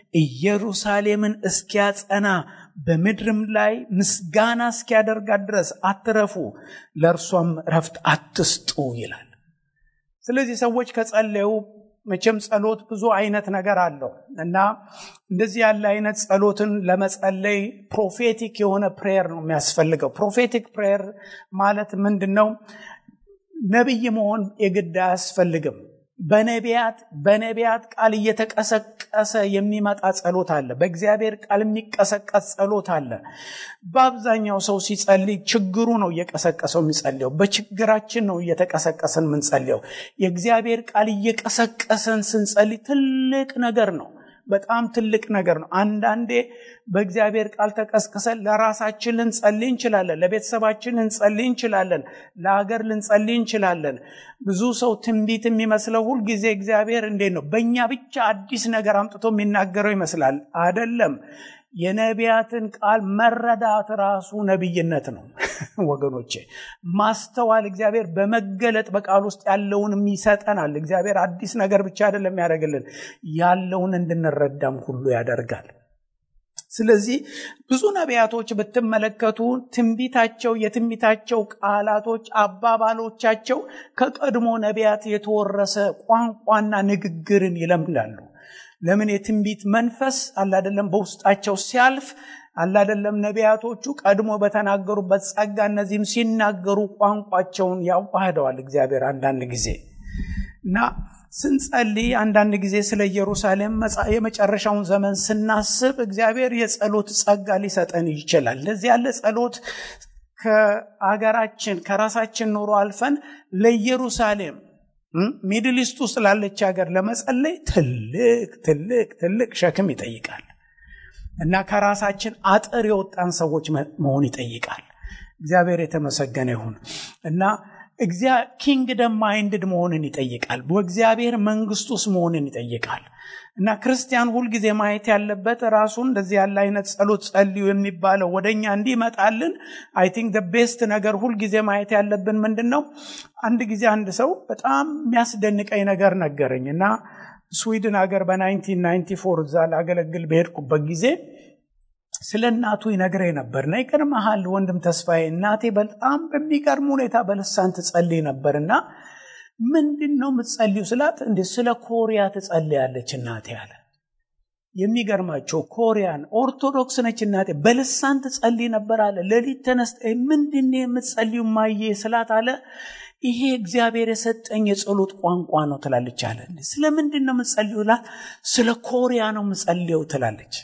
ኢየሩሳሌምን እስኪያጸና በምድርም ላይ ምስጋና እስኪያደርጋት ድረስ አትረፉ፣ ለእርሷም ረፍት አትስጡ ይላል። ስለዚህ ሰዎች ከጸለዩ መቼም ጸሎት ብዙ አይነት ነገር አለው እና እንደዚህ ያለ አይነት ጸሎትን ለመጸለይ ፕሮፌቲክ የሆነ ፕሬየር ነው የሚያስፈልገው። ፕሮፌቲክ ፕሬየር ማለት ምንድን ነው? ነቢይ መሆን የግድ አያስፈልግም። በነቢያት በነቢያት ቃል እየተቀሰቀሰ የሚመጣ ጸሎት አለ። በእግዚአብሔር ቃል የሚቀሰቀስ ጸሎት አለ። በአብዛኛው ሰው ሲጸልይ ችግሩ ነው እየቀሰቀሰው የሚጸልየው። በችግራችን ነው እየተቀሰቀሰን የምንጸልየው። የእግዚአብሔር ቃል እየቀሰቀሰን ስንጸልይ ትልቅ ነገር ነው። በጣም ትልቅ ነገር ነው። አንዳንዴ በእግዚአብሔር ቃል ተቀስቅሰን ለራሳችን ልንጸልይ እንችላለን። ለቤተሰባችን ልንጸልይ እንችላለን። ለሀገር ልንጸልይ እንችላለን። ብዙ ሰው ትንቢት የሚመስለው ሁልጊዜ እግዚአብሔር እንዴት ነው በእኛ ብቻ አዲስ ነገር አምጥቶ የሚናገረው ይመስላል። አደለም። የነቢያትን ቃል መረዳት ራሱ ነቢይነት ነው ወገኖቼ። ማስተዋል እግዚአብሔር በመገለጥ በቃል ውስጥ ያለውንም ይሰጠናል። እግዚአብሔር አዲስ ነገር ብቻ አይደለም ያደርግልን፣ ያለውን እንድንረዳም ሁሉ ያደርጋል። ስለዚህ ብዙ ነቢያቶች ብትመለከቱ ትንቢታቸው የትንቢታቸው ቃላቶች አባባሎቻቸው ከቀድሞ ነቢያት የተወረሰ ቋንቋና ንግግርን ይለምዳሉ። ለምን? የትንቢት መንፈስ አላደለም በውስጣቸው ሲያልፍ አላደለም ነቢያቶቹ ቀድሞ በተናገሩበት ጸጋ እነዚህም ሲናገሩ ቋንቋቸውን ያዋህደዋል እግዚአብሔር አንዳንድ ጊዜ እና ስንጸልይ አንዳንድ ጊዜ ስለ ኢየሩሳሌም የመጨረሻውን ዘመን ስናስብ እግዚአብሔር የጸሎት ጸጋ ሊሰጠን ይችላል። እንደዚህ ያለ ጸሎት ከአገራችን ከራሳችን ኑሮ አልፈን ለኢየሩሳሌም ሚድል ኢስት ውስጥ ላለች ሀገር ለመጸለይ ትልቅ ትልቅ ትልቅ ሸክም ይጠይቃል እና ከራሳችን አጥር የወጣን ሰዎች መሆን ይጠይቃል። እግዚአብሔር የተመሰገነ ይሁን እና ኪንግደም ማይንድድ መሆንን ይጠይቃል። በእግዚአብሔር መንግስት ውስጥ መሆንን ይጠይቃል እና ክርስቲያን ሁልጊዜ ማየት ያለበት ራሱን እንደዚህ ያለ አይነት ጸሎት ጸልዩ የሚባለው ወደኛ እንዲመጣልን አይ ቲንክ ቤስት ነገር ሁልጊዜ ማየት ያለብን ምንድን ነው? አንድ ጊዜ አንድ ሰው በጣም የሚያስደንቀኝ ነገር ነገረኝ እና ስዊድን ሀገር በ1994 እዛ ላገለግል በሄድኩበት ጊዜ ስለ እናቱ ይነግረኝ ነበር እና ይገርምሃል ወንድም ተስፋዬ እናቴ በጣም በሚገርም ሁኔታ በልሳን ትጸልይ ነበር እና ምንድን ነው የምትጸልዩ ስላት እንደ ስለ ኮሪያ ትጸልያለች እናቴ አለ የሚገርማቸው ኮሪያን ኦርቶዶክስ ነች እናቴ በልሳን ትጸልይ ነበር አለ ሌሊት ተነስተ ምንድን የምትጸልዩ ማየ ስላት አለ ይሄ እግዚአብሔር የሰጠኝ የጸሎት ቋንቋ ነው ትላለች አለ ስለምንድን ነው የምትጸልዩ ላት ስለ ኮሪያ ነው የምጸልየው ትላለች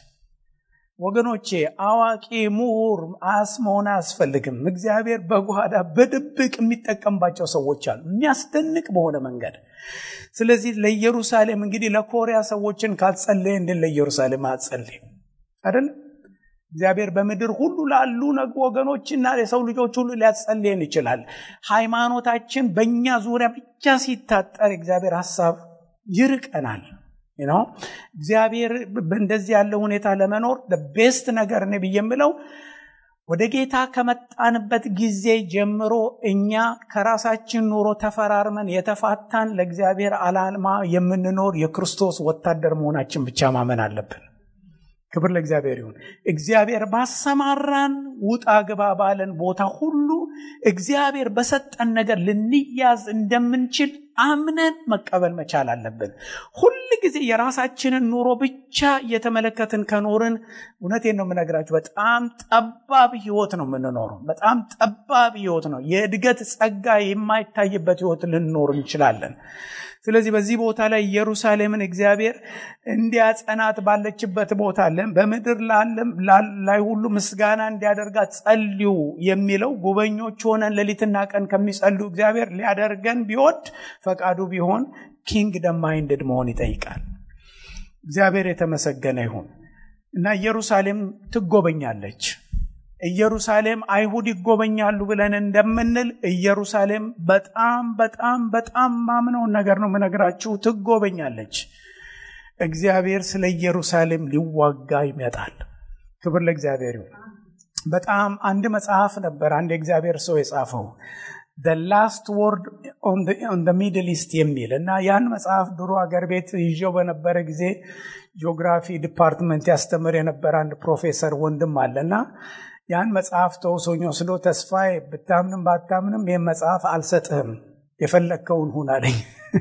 ወገኖቼ አዋቂ ምሁር አስ መሆን አያስፈልግም። እግዚአብሔር በጓዳ በድብቅ የሚጠቀምባቸው ሰዎች አሉ፣ የሚያስደንቅ በሆነ መንገድ። ስለዚህ ለኢየሩሳሌም እንግዲህ ለኮሪያ ሰዎችን ካልጸለየ እንድን ለኢየሩሳሌም አጸልይም አይደለም። እግዚአብሔር በምድር ሁሉ ላሉ ነግ ወገኖችና የሰው ልጆች ሁሉ ሊያጸልየን ይችላል። ሃይማኖታችን በእኛ ዙሪያ ብቻ ሲታጠር እግዚአብሔር ሀሳብ ይርቀናል። ነው እግዚአብሔር እንደዚህ ያለ ሁኔታ ለመኖር ቤስት ነገር እኔ ብዬ የምለው ወደ ጌታ ከመጣንበት ጊዜ ጀምሮ እኛ ከራሳችን ኑሮ ተፈራርመን የተፋታን ለእግዚአብሔር ዓላማ የምንኖር የክርስቶስ ወታደር መሆናችን ብቻ ማመን አለብን። ክብር ለእግዚአብሔር ይሁን። እግዚአብሔር ባሰማራን ውጣ ግባ ባለን ቦታ ሁሉ እግዚአብሔር በሰጠን ነገር ልንያዝ እንደምንችል አምነን መቀበል መቻል አለብን። ሁል ጊዜ የራሳችንን ኑሮ ብቻ እየተመለከትን ከኖርን እውነቴን ነው የምነግራችሁ፣ በጣም ጠባብ ህይወት ነው የምንኖረው። በጣም ጠባብ ህይወት ነው። የእድገት ጸጋ የማይታይበት ህይወት ልንኖር እንችላለን። ስለዚህ በዚህ ቦታ ላይ ኢየሩሳሌምን እግዚአብሔር እንዲያጸናት ባለችበት ቦታ በምድር ላይ ሁሉ ምስጋና እንዲያደርጋት ጸልዩ የሚለው ጉበኞች ሆነን ሌሊትና ቀን ከሚጸልዩ እግዚአብሔር ሊያደርገን ቢወድ ፈቃዱ ቢሆን ኪንግደም ማይንድድ መሆን ይጠይቃል። እግዚአብሔር የተመሰገነ ይሁን እና ኢየሩሳሌም ትጎበኛለች። ኢየሩሳሌም አይሁድ ይጎበኛሉ ብለን እንደምንል ኢየሩሳሌም በጣም በጣም በጣም ማምነውን ነገር ነው የምነግራችሁ፣ ትጎበኛለች። እግዚአብሔር ስለ ኢየሩሳሌም ሊዋጋ ይመጣል። ክብር ለእግዚአብሔር ይሁን። በጣም አንድ መጽሐፍ ነበር አንድ የእግዚአብሔር ሰው የጻፈው the last word on the, on the middle east የሚል እና ያን መጽሐፍ ድሮ አገር ቤት ይዤው በነበረ ጊዜ ጂኦግራፊ ዲፓርትመንት ያስተምር የነበረ አንድ ፕሮፌሰር ወንድም አለና ያን መጽሐፍ ተውሶኝ ወስዶ ተስፋዬ ብታምንም ባታምንም ይህን መጽሐፍ አልሰጥህም የፈለግከውን ሁን አለኝ።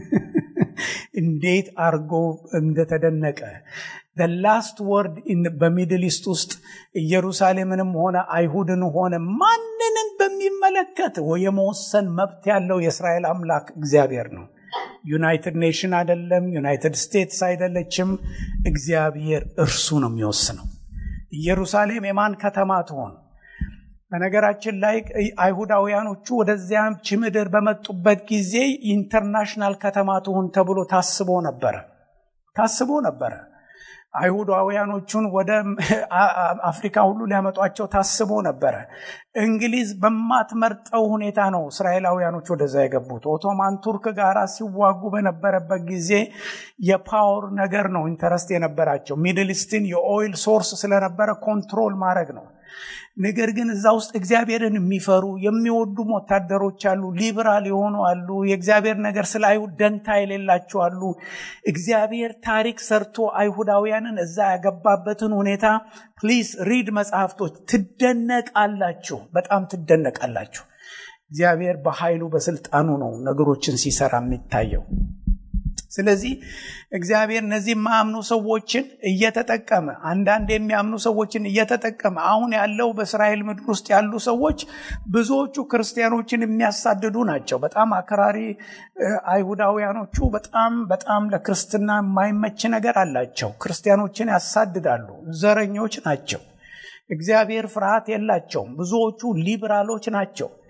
እንዴት አርጎ እንደተደነቀ ላስት ወርድ በሚድል ኢስት ውስጥ ኢየሩሳሌምንም ሆነ አይሁድን ሆነ ማንንም በሚመለከት የመወሰን መብት ያለው የእስራኤል አምላክ እግዚአብሔር ነው። ዩናይትድ ኔሽን አይደለም፣ ዩናይትድ ስቴትስ አይደለችም። እግዚአብሔር እርሱ ነው የሚወስነው። ኢየሩሳሌም የማን ከተማ ትሆን? በነገራችን ላይ አይሁዳውያኖቹ ወደዚያች ምድር በመጡበት ጊዜ ኢንተርናሽናል ከተማ ትሁን ተብሎ ታስቦ ነበረ ታስቦ ነበረ። አይሁዳውያኖቹን ወደ አፍሪካ ሁሉ ሊያመጧቸው ታስቦ ነበረ። እንግሊዝ በማትመርጠው ሁኔታ ነው እስራኤላውያኖች ወደዛ የገቡት። ኦቶማን ቱርክ ጋር ሲዋጉ በነበረበት ጊዜ የፓወር ነገር ነው ኢንተረስት የነበራቸው። ሚድል ኢስትን የኦይል ሶርስ ስለነበረ ኮንትሮል ማድረግ ነው። ነገር ግን እዛ ውስጥ እግዚአብሔርን የሚፈሩ የሚወዱም ወታደሮች አሉ። ሊበራል የሆኑ አሉ። የእግዚአብሔር ነገር ስለ አይሁድ ደንታ የሌላቸው አሉ። እግዚአብሔር ታሪክ ሰርቶ አይሁዳውያንን እዛ ያገባበትን ሁኔታ ፕሊዝ ሪድ መጽሐፍቶች፣ ትደነቃላችሁ። በጣም ትደነቃላችሁ። እግዚአብሔር በኃይሉ በስልጣኑ ነው ነገሮችን ሲሰራ የሚታየው። ስለዚህ እግዚአብሔር እነዚህ የማያምኑ ሰዎችን እየተጠቀመ አንዳንድ የሚያምኑ ሰዎችን እየተጠቀመ አሁን ያለው በእስራኤል ምድር ውስጥ ያሉ ሰዎች ብዙዎቹ ክርስቲያኖችን የሚያሳድዱ ናቸው። በጣም አክራሪ አይሁዳውያኖቹ በጣም በጣም ለክርስትና የማይመች ነገር አላቸው። ክርስቲያኖችን ያሳድዳሉ። ዘረኞች ናቸው። እግዚአብሔር ፍርሃት የላቸውም። ብዙዎቹ ሊብራሎች ናቸው።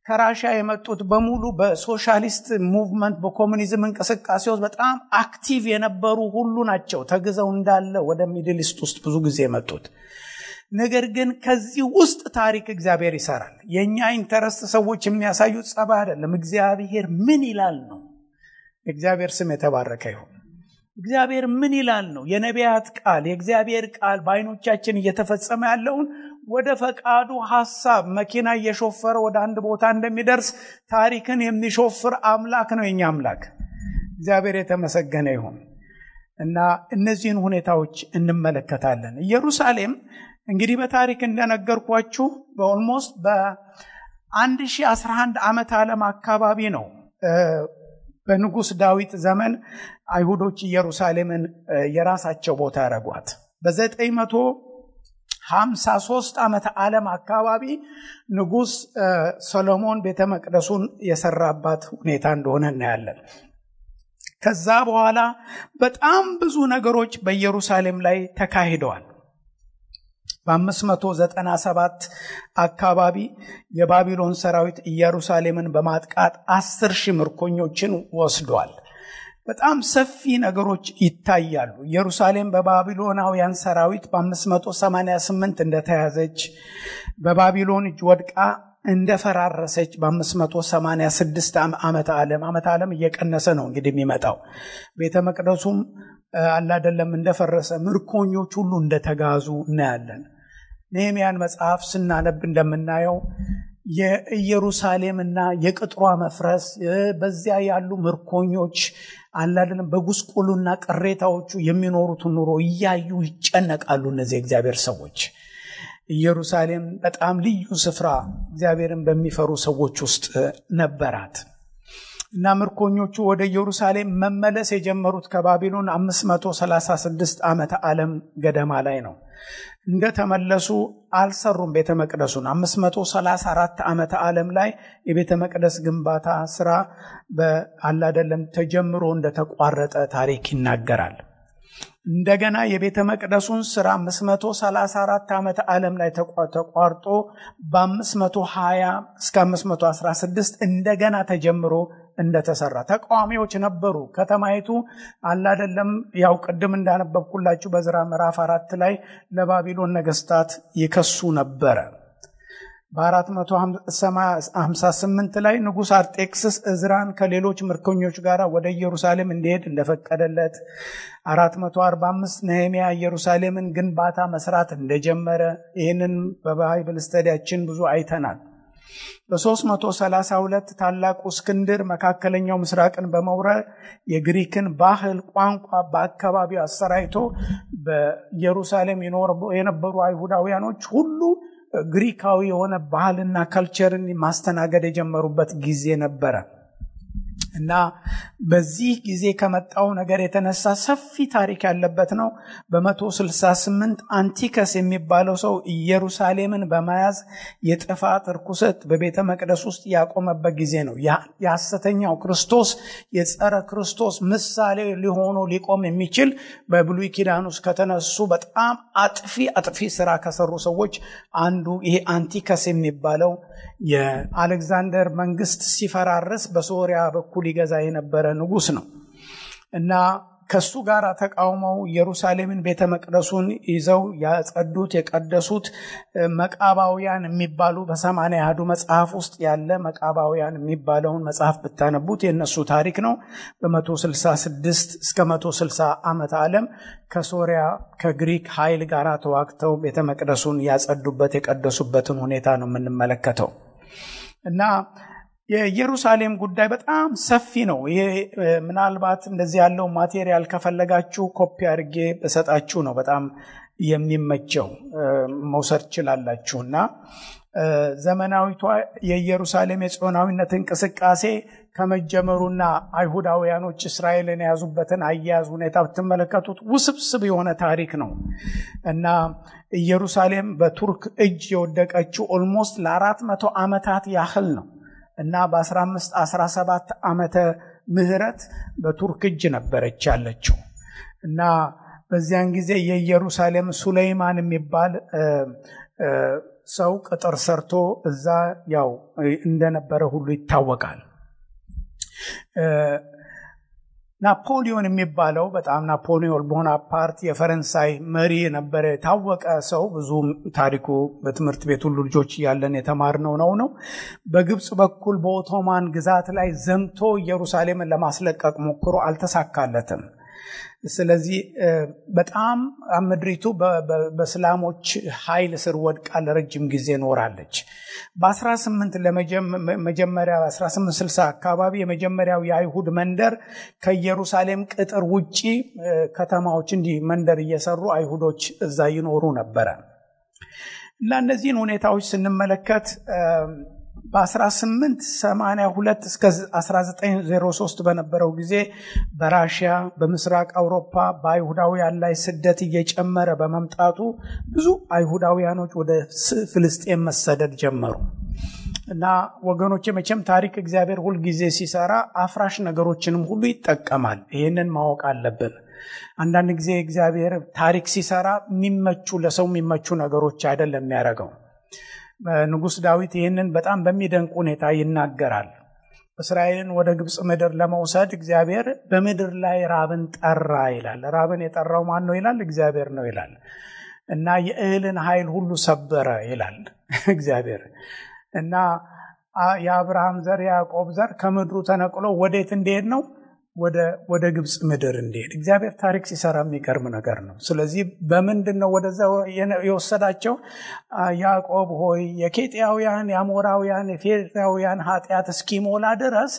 ከራሻ የመጡት በሙሉ በሶሻሊስት ሙቭመንት በኮሚኒዝም እንቅስቃሴ ውስጥ በጣም አክቲቭ የነበሩ ሁሉ ናቸው ተግዘው እንዳለ ወደ ሚድል ኢስት ውስጥ ብዙ ጊዜ የመጡት። ነገር ግን ከዚህ ውስጥ ታሪክ እግዚአብሔር ይሰራል። የእኛ ኢንተረስት ሰዎች የሚያሳዩት ጸባይ አይደለም። እግዚአብሔር ምን ይላል ነው። የእግዚአብሔር ስም የተባረከ ይሁን። እግዚአብሔር ምን ይላል ነው። የነቢያት ቃል የእግዚአብሔር ቃል በዓይኖቻችን እየተፈጸመ ያለውን ወደ ፈቃዱ ሐሳብ መኪና እየሾፈረ ወደ አንድ ቦታ እንደሚደርስ ታሪክን የሚሾፍር አምላክ ነው የኛ አምላክ። እግዚአብሔር የተመሰገነ ይሁን እና እነዚህን ሁኔታዎች እንመለከታለን። ኢየሩሳሌም እንግዲህ በታሪክ እንደነገርኳችሁ በኦልሞስት በ1011 ዓመት ዓለም አካባቢ ነው በንጉሥ ዳዊት ዘመን አይሁዶች ኢየሩሳሌምን የራሳቸው ቦታ ያደረጓት። በ953 ዓመተ ዓለም አካባቢ ንጉሥ ሰሎሞን ቤተ መቅደሱን የሰራባት ሁኔታ እንደሆነ እናያለን። ከዛ በኋላ በጣም ብዙ ነገሮች በኢየሩሳሌም ላይ ተካሂደዋል። በ597 አካባቢ የባቢሎን ሰራዊት ኢየሩሳሌምን በማጥቃት አስር ሺህ ምርኮኞችን ወስዷል። በጣም ሰፊ ነገሮች ይታያሉ። ኢየሩሳሌም በባቢሎናውያን ሰራዊት በ588 እንደተያዘች በባቢሎን እጅ ወድቃ እንደፈራረሰች በ586 ዓመተ ዓለም ዓመተ ዓለም እየቀነሰ ነው እንግዲህ የሚመጣው ቤተ መቅደሱም አላደለም እንደፈረሰ ምርኮኞች ሁሉ እንደተጋዙ እናያለን። ነህምያን መጽሐፍ ስናነብ እንደምናየው የኢየሩሳሌምና የቅጥሯ መፍረስ በዚያ ያሉ ምርኮኞች አላደለም በጉስቁሉና ቅሬታዎቹ የሚኖሩትን ኑሮ እያዩ ይጨነቃሉ። እነዚህ እግዚአብሔር ሰዎች ኢየሩሳሌም በጣም ልዩ ስፍራ እግዚአብሔርን በሚፈሩ ሰዎች ውስጥ ነበራት እና ምርኮኞቹ ወደ ኢየሩሳሌም መመለስ የጀመሩት ከባቢሎን 536 ዓመተ ዓለም ገደማ ላይ ነው። እንደተመለሱ አልሰሩም ቤተ መቅደሱን። 534 ዓመተ ዓለም ላይ የቤተ መቅደስ ግንባታ ስራ በአላደለም ተጀምሮ እንደተቋረጠ ታሪክ ይናገራል። እንደገና የቤተ መቅደሱን ስራ 534 ዓመተ ዓለም ላይ ተቋርጦ በ520 እስከ 516 እንደገና ተጀምሮ እንደተሰራ ተቃዋሚዎች ነበሩ። ከተማይቱ አላደለም ያው ቅድም እንዳነበብኩላችሁ በዝራ ምዕራፍ አራት ላይ ለባቢሎን ነገስታት ይከሱ ነበረ። በ458 ላይ ንጉሥ አርጤክስስ እዝራን ከሌሎች ምርኮኞች ጋር ወደ ኢየሩሳሌም እንዲሄድ እንደፈቀደለት 445 ነህሚያ ኢየሩሳሌምን ግንባታ መስራት እንደጀመረ ይህንን በባይብል ስተዲያችን ብዙ አይተናል። በ332 ታላቁ እስክንድር መካከለኛው ምስራቅን በመውረር የግሪክን ባህል፣ ቋንቋ በአካባቢው አሰራይቶ በኢየሩሳሌም የነበሩ አይሁዳውያኖች ሁሉ ግሪካዊ የሆነ ባህልና ከልቸርን ማስተናገድ የጀመሩበት ጊዜ ነበረ እና በዚህ ጊዜ ከመጣው ነገር የተነሳ ሰፊ ታሪክ ያለበት ነው። በ168 አንቲከስ የሚባለው ሰው ኢየሩሳሌምን በመያዝ የጥፋት እርኩሰት በቤተ መቅደስ ውስጥ ያቆመበት ጊዜ ነው። የሐሰተኛው ክርስቶስ የጸረ ክርስቶስ ምሳሌ ሊሆኑ ሊቆም የሚችል በብሉይ ኪዳን ውስጥ ከተነሱ በጣም አጥፊ አጥፊ ስራ ከሰሩ ሰዎች አንዱ ይሄ አንቲከስ የሚባለው የአሌክዛንደር መንግስት ሲፈራርስ በሶሪያ በኩል ይገዛ የነበረ ንጉስ ነው እና ከሱ ጋር ተቃውመው ኢየሩሳሌምን ቤተ መቅደሱን ይዘው ያጸዱት የቀደሱት መቃባውያን የሚባሉ በሰማንያ አሐዱ መጽሐፍ ውስጥ ያለ መቃባውያን የሚባለውን መጽሐፍ ብታነቡት የእነሱ ታሪክ ነው። በ166 እስከ 160 ዓመተ ዓለም ከሶሪያ ከግሪክ ኃይል ጋር ተዋግተው ቤተ መቅደሱን ያጸዱበት የቀደሱበትን ሁኔታ ነው የምንመለከተው እና የኢየሩሳሌም ጉዳይ በጣም ሰፊ ነው። ይሄ ምናልባት እንደዚህ ያለው ማቴሪያል ከፈለጋችሁ ኮፒ አድርጌ በሰጣችሁ ነው በጣም የሚመቸው መውሰድ ችላላችሁ። እና ዘመናዊቷ የኢየሩሳሌም የጽዮናዊነት እንቅስቃሴ ከመጀመሩና አይሁዳውያኖች እስራኤልን የያዙበትን አያያዝ ሁኔታ ብትመለከቱት ውስብስብ የሆነ ታሪክ ነው እና ኢየሩሳሌም በቱርክ እጅ የወደቀችው ኦልሞስት ለአራት መቶ ዓመታት ያህል ነው እና በ15 17 ዓመተ ምህረት በቱርክ እጅ ነበረች ያለችው እና በዚያን ጊዜ የኢየሩሳሌም ሱሌይማን የሚባል ሰው ቅጥር ሰርቶ እዛ ያው እንደነበረ ሁሉ ይታወቃል። ናፖሊዮን የሚባለው በጣም ናፖሊዮን ቦናፓርት የፈረንሳይ መሪ የነበረ የታወቀ ሰው ብዙ ታሪኩ በትምህርት ቤት ሁሉ ልጆች እያለን የተማርነው ነው ነው በግብፅ በኩል በኦቶማን ግዛት ላይ ዘምቶ ኢየሩሳሌምን ለማስለቀቅ ሞክሮ አልተሳካለትም። ስለዚህ በጣም ምድሪቱ በእስላሞች ኃይል ስር ወድቃ ለረጅም ጊዜ ኖራለች። በ18 ለመጀመሪያ 1860 አካባቢ የመጀመሪያው የአይሁድ መንደር ከኢየሩሳሌም ቅጥር ውጪ ከተማዎች እንዲህ መንደር እየሰሩ አይሁዶች እዛ ይኖሩ ነበረ እና እነዚህን ሁኔታዎች ስንመለከት በ1882 እስከ 1903 በነበረው ጊዜ በራሽያ በምስራቅ አውሮፓ በአይሁዳውያን ላይ ስደት እየጨመረ በመምጣቱ ብዙ አይሁዳውያኖች ወደ ፍልስጤን መሰደድ ጀመሩ እና ወገኖች መቼም ታሪክ እግዚአብሔር ሁልጊዜ ሲሰራ አፍራሽ ነገሮችንም ሁሉ ይጠቀማል። ይህንን ማወቅ አለብን። አንዳንድ ጊዜ እግዚአብሔር ታሪክ ሲሰራ የሚመቹ ለሰው የሚመቹ ነገሮች አይደለም የሚያደርገው። ንጉሥ ዳዊት ይህንን በጣም በሚደንቅ ሁኔታ ይናገራል። እስራኤልን ወደ ግብፅ ምድር ለመውሰድ እግዚአብሔር በምድር ላይ ራብን ጠራ ይላል። ራብን የጠራው ማን ነው ይላል? እግዚአብሔር ነው ይላል። እና የእህልን ኃይል ሁሉ ሰበረ ይላል እግዚአብሔር እና የአብርሃም ዘር የያዕቆብ ዘር ከምድሩ ተነቅሎ ወዴት እንዲሄድ ነው? ወደ ግብፅ ምድር እንዲሄድ እግዚአብሔር ታሪክ ሲሰራ የሚገርም ነገር ነው። ስለዚህ በምንድን ነው ወደዛ የወሰዳቸው? ያዕቆብ ሆይ የኬጢያውያን፣ የአሞራውያን፣ የፌርታውያን ኃጢአት እስኪሞላ ድረስ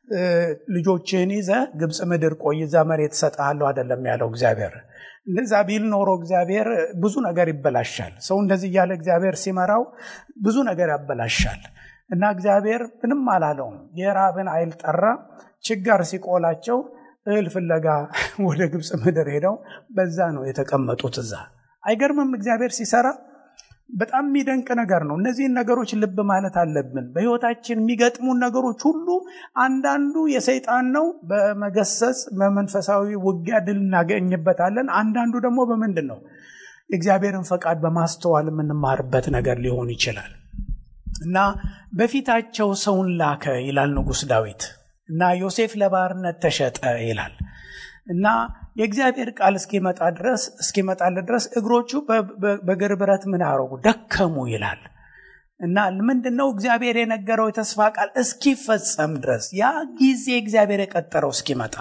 ልጆችህን ይዘ ግብፅ ምድር ቆይ፣ እዛ መሬት እሰጥሃለሁ አይደለም ያለው እግዚአብሔር። እንደዛ ቢል ኖሮ እግዚአብሔር ብዙ ነገር ይበላሻል። ሰው እንደዚህ እያለ እግዚአብሔር ሲመራው ብዙ ነገር ያበላሻል። እና እግዚአብሔር ምንም አላለውም። የራብን ኃይል ጠራ። ችጋር ሲቆላቸው እህል ፍለጋ ወደ ግብፅ ምድር ሄደው በዛ ነው የተቀመጡት። እዛ አይገርምም? እግዚአብሔር ሲሰራ በጣም የሚደንቅ ነገር ነው። እነዚህን ነገሮች ልብ ማለት አለብን። በሕይወታችን የሚገጥሙን ነገሮች ሁሉ አንዳንዱ የሰይጣን ነው፣ በመገሰጽ በመንፈሳዊ ውጊያ ድል እናገኝበታለን። አንዳንዱ ደግሞ በምንድን ነው የእግዚአብሔርን ፈቃድ በማስተዋል የምንማርበት ነገር ሊሆን ይችላል። እና በፊታቸው ሰውን ላከ ይላል ንጉሥ ዳዊት እና ዮሴፍ ለባርነት ተሸጠ ይላል እና የእግዚአብሔር ቃል እስኪመጣ ድረስ እስኪመጣለት ድረስ እግሮቹ በእግር ብረት ምን አረጉ ደከሙ ይላል እና ምንድን ነው እግዚአብሔር የነገረው የተስፋ ቃል እስኪፈጸም ድረስ ያ ጊዜ እግዚአብሔር የቀጠረው እስኪመጣ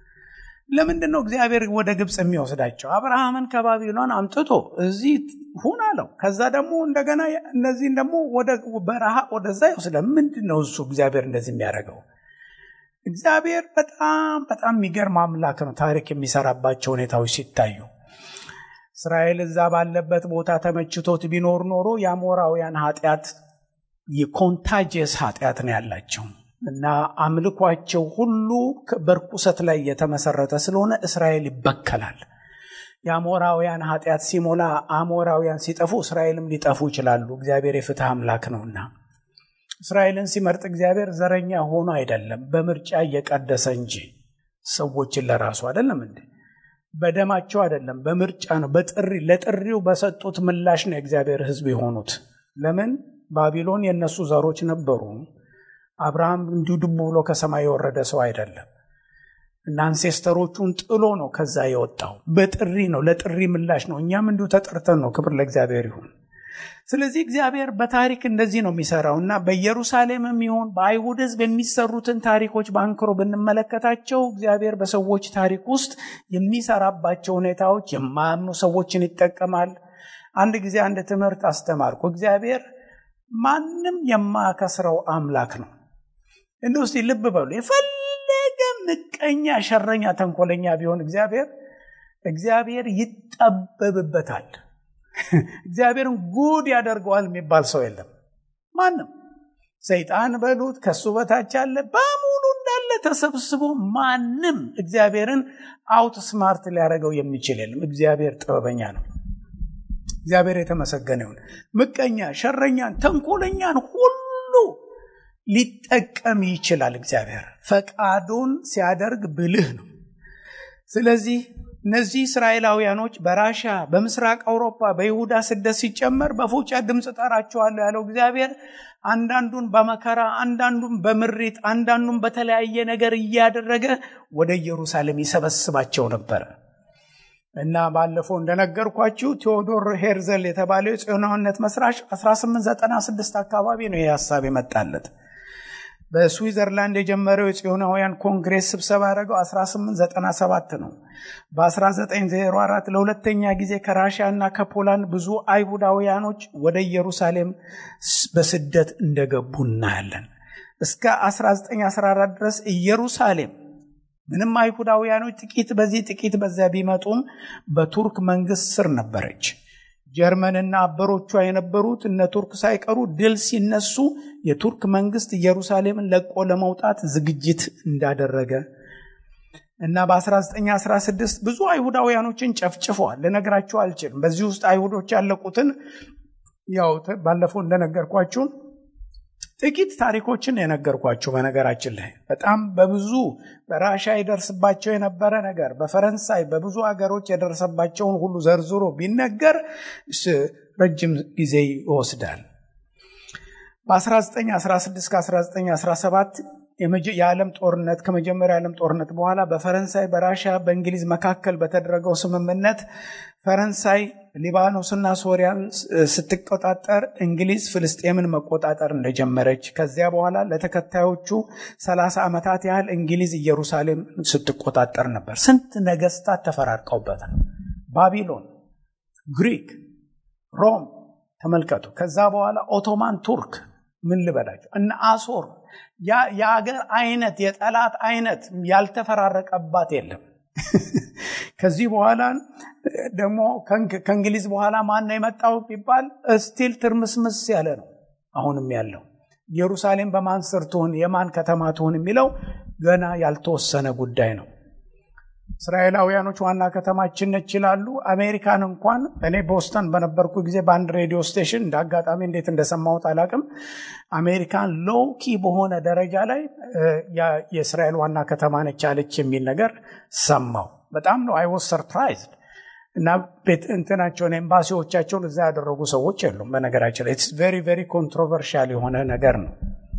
ለምንድን ነው እግዚአብሔር ወደ ግብፅ የሚወስዳቸው? አብርሃምን ከባቢሎን አምጥቶ እዚህ ሁን አለው። ከዛ ደግሞ እንደገና እነዚህን ደግሞ ወደ በረሃ ወደዛ ይወስደ። ምንድን ነው እሱ እግዚአብሔር እንደዚህ የሚያደርገው? እግዚአብሔር በጣም በጣም የሚገርም አምላክ ነው። ታሪክ የሚሰራባቸው ሁኔታዎች ሲታዩ እስራኤል እዛ ባለበት ቦታ ተመችቶት ቢኖር ኖሮ የአሞራውያን ኃጢአት የኮንታጀስ ኃጢአት ነው ያላቸው እና አምልኳቸው ሁሉ በርኩሰት ላይ የተመሰረተ ስለሆነ እስራኤል ይበከላል። የአሞራውያን ኃጢአት ሲሞላ አሞራውያን ሲጠፉ እስራኤልም ሊጠፉ ይችላሉ። እግዚአብሔር የፍትህ አምላክ ነውና እስራኤልን ሲመርጥ እግዚአብሔር ዘረኛ ሆኖ አይደለም፣ በምርጫ እየቀደሰ እንጂ ሰዎችን ለራሱ አይደለም እንዴ በደማቸው አይደለም፣ በምርጫ ነው። በጥሪ ለጥሪው በሰጡት ምላሽ ነው የእግዚአብሔር ሕዝብ የሆኑት። ለምን ባቢሎን የእነሱ ዘሮች ነበሩ። አብርሃም እንዲሁ ድቡ ብሎ ከሰማይ የወረደ ሰው አይደለም እና አንሴስተሮቹን ጥሎ ነው ከዛ የወጣው። በጥሪ ነው፣ ለጥሪ ምላሽ ነው። እኛም እንዲሁ ተጠርተን ነው። ክብር ለእግዚአብሔር ይሁን። ስለዚህ እግዚአብሔር በታሪክ እንደዚህ ነው የሚሰራው እና በኢየሩሳሌምም ይሁን በአይሁድ ሕዝብ የሚሰሩትን ታሪኮች በአንክሮ ብንመለከታቸው እግዚአብሔር በሰዎች ታሪክ ውስጥ የሚሰራባቸው ሁኔታዎች የማያምኑ ሰዎችን ይጠቀማል። አንድ ጊዜ አንድ ትምህርት አስተማርኩ። እግዚአብሔር ማንም የማያከስረው አምላክ ነው። እንደ ውስጥ ልብ በሉ። የፈለገ ምቀኛ፣ ሸረኛ፣ ተንኮለኛ ቢሆን እግዚአብሔር እግዚአብሔር ይጠበብበታል። እግዚአብሔርን ጉድ ያደርገዋል የሚባል ሰው የለም። ማንም ሰይጣን በሉት ከሱ በታች ያለ በሙሉ እንዳለ ተሰብስቦ ማንም እግዚአብሔርን አውት ስማርት ሊያደርገው የሚችል የለም። እግዚአብሔር ጥበበኛ ነው። እግዚአብሔር የተመሰገነ ይሁን። ምቀኛ፣ ሸረኛን፣ ተንኮለኛን ሁሉ ሊጠቀም ይችላል። እግዚአብሔር ፈቃዱን ሲያደርግ ብልህ ነው። ስለዚህ እነዚህ እስራኤላውያኖች በራሻ በምስራቅ አውሮፓ በይሁዳ ስደት ሲጨመር በፉጫ ድምፅ ጠራቸዋለሁ ያለው እግዚአብሔር አንዳንዱን በመከራ አንዳንዱን በምሪት አንዳንዱን በተለያየ ነገር እያደረገ ወደ ኢየሩሳሌም ይሰበስባቸው ነበር እና ባለፈው እንደነገርኳችሁ ቴዎዶር ሄርዘል የተባለው የጽዮናዊነት መስራች 1896 አካባቢ ነው ይህ ሀሳብ የመጣለት በስዊዘርላንድ የጀመረው የጽዮናውያን ኮንግሬስ ስብሰባ ያደረገው 1897 ነው። በ1904 ለሁለተኛ ጊዜ ከራሽያ እና ከፖላንድ ብዙ አይሁዳውያኖች ወደ ኢየሩሳሌም በስደት እንደገቡ እናያለን። እስከ 1914 ድረስ ኢየሩሳሌም ምንም አይሁዳውያኖች ጥቂት በዚህ ጥቂት በዚያ ቢመጡም በቱርክ መንግስት ስር ነበረች። ጀርመንና አበሮቿ የነበሩት እነ ቱርክ ሳይቀሩ ድል ሲነሱ የቱርክ መንግስት ኢየሩሳሌምን ለቆ ለመውጣት ዝግጅት እንዳደረገ እና በ1916 ብዙ አይሁዳውያኖችን ጨፍጭፈዋል። ልነግራችሁ አልችልም። በዚህ ውስጥ አይሁዶች ያለቁትን ያው ባለፈው እንደነገርኳችሁ ጥቂት ታሪኮችን የነገርኳችሁ። በነገራችን ላይ በጣም በብዙ በራሻ ይደርስባቸው የነበረ ነገር በፈረንሳይ በብዙ ሀገሮች የደረሰባቸውን ሁሉ ዘርዝሮ ቢነገር ረጅም ጊዜ ይወስዳል። በ1916 ከ1917 የዓለም ጦርነት ከመጀመሪያ የዓለም ጦርነት በኋላ በፈረንሳይ በራሻ በእንግሊዝ መካከል በተደረገው ስምምነት ፈረንሳይ ሊባኖስና ሶሪያን ስትቆጣጠር እንግሊዝ ፍልስጤምን መቆጣጠር እንደጀመረች ከዚያ በኋላ ለተከታዮቹ 30 ዓመታት ያህል እንግሊዝ ኢየሩሳሌም ስትቆጣጠር ነበር። ስንት ነገስታት ተፈራርቀውበታል። ባቢሎን፣ ግሪክ፣ ሮም ተመልከቱ። ከዛ በኋላ ኦቶማን ቱርክ ምን ልበላቸው እና አሶር የአገር አይነት የጠላት አይነት ያልተፈራረቀባት የለም። ከዚህ በኋላ ደግሞ ከእንግሊዝ በኋላ ማን ነው የመጣው ቢባል ስቲል ትርምስምስ ያለ ነው አሁንም ያለው። ኢየሩሳሌም በማን ስር ትሁን የማን ከተማ ትሁን የሚለው ገና ያልተወሰነ ጉዳይ ነው። እስራኤላውያኖች ዋና ከተማችን ነች ይላሉ። አሜሪካን እንኳን እኔ ቦስተን በነበርኩ ጊዜ በአንድ ሬዲዮ ስቴሽን እንደ አጋጣሚ እንዴት እንደሰማሁት አላቅም። አሜሪካን ሎውኪ በሆነ ደረጃ ላይ የእስራኤል ዋና ከተማ ነች አለች የሚል ነገር ሰማው። በጣም ነው አይ ዋዝ ሰርፕራይዝድ እና ቤት እንትናቸውን ኤምባሲዎቻቸውን እዛ ያደረጉ ሰዎች የሉም። በነገራችን ላይ ኢትስ ቬሪ ቬሪ ኮንትሮቨርሻል የሆነ ነገር ነው።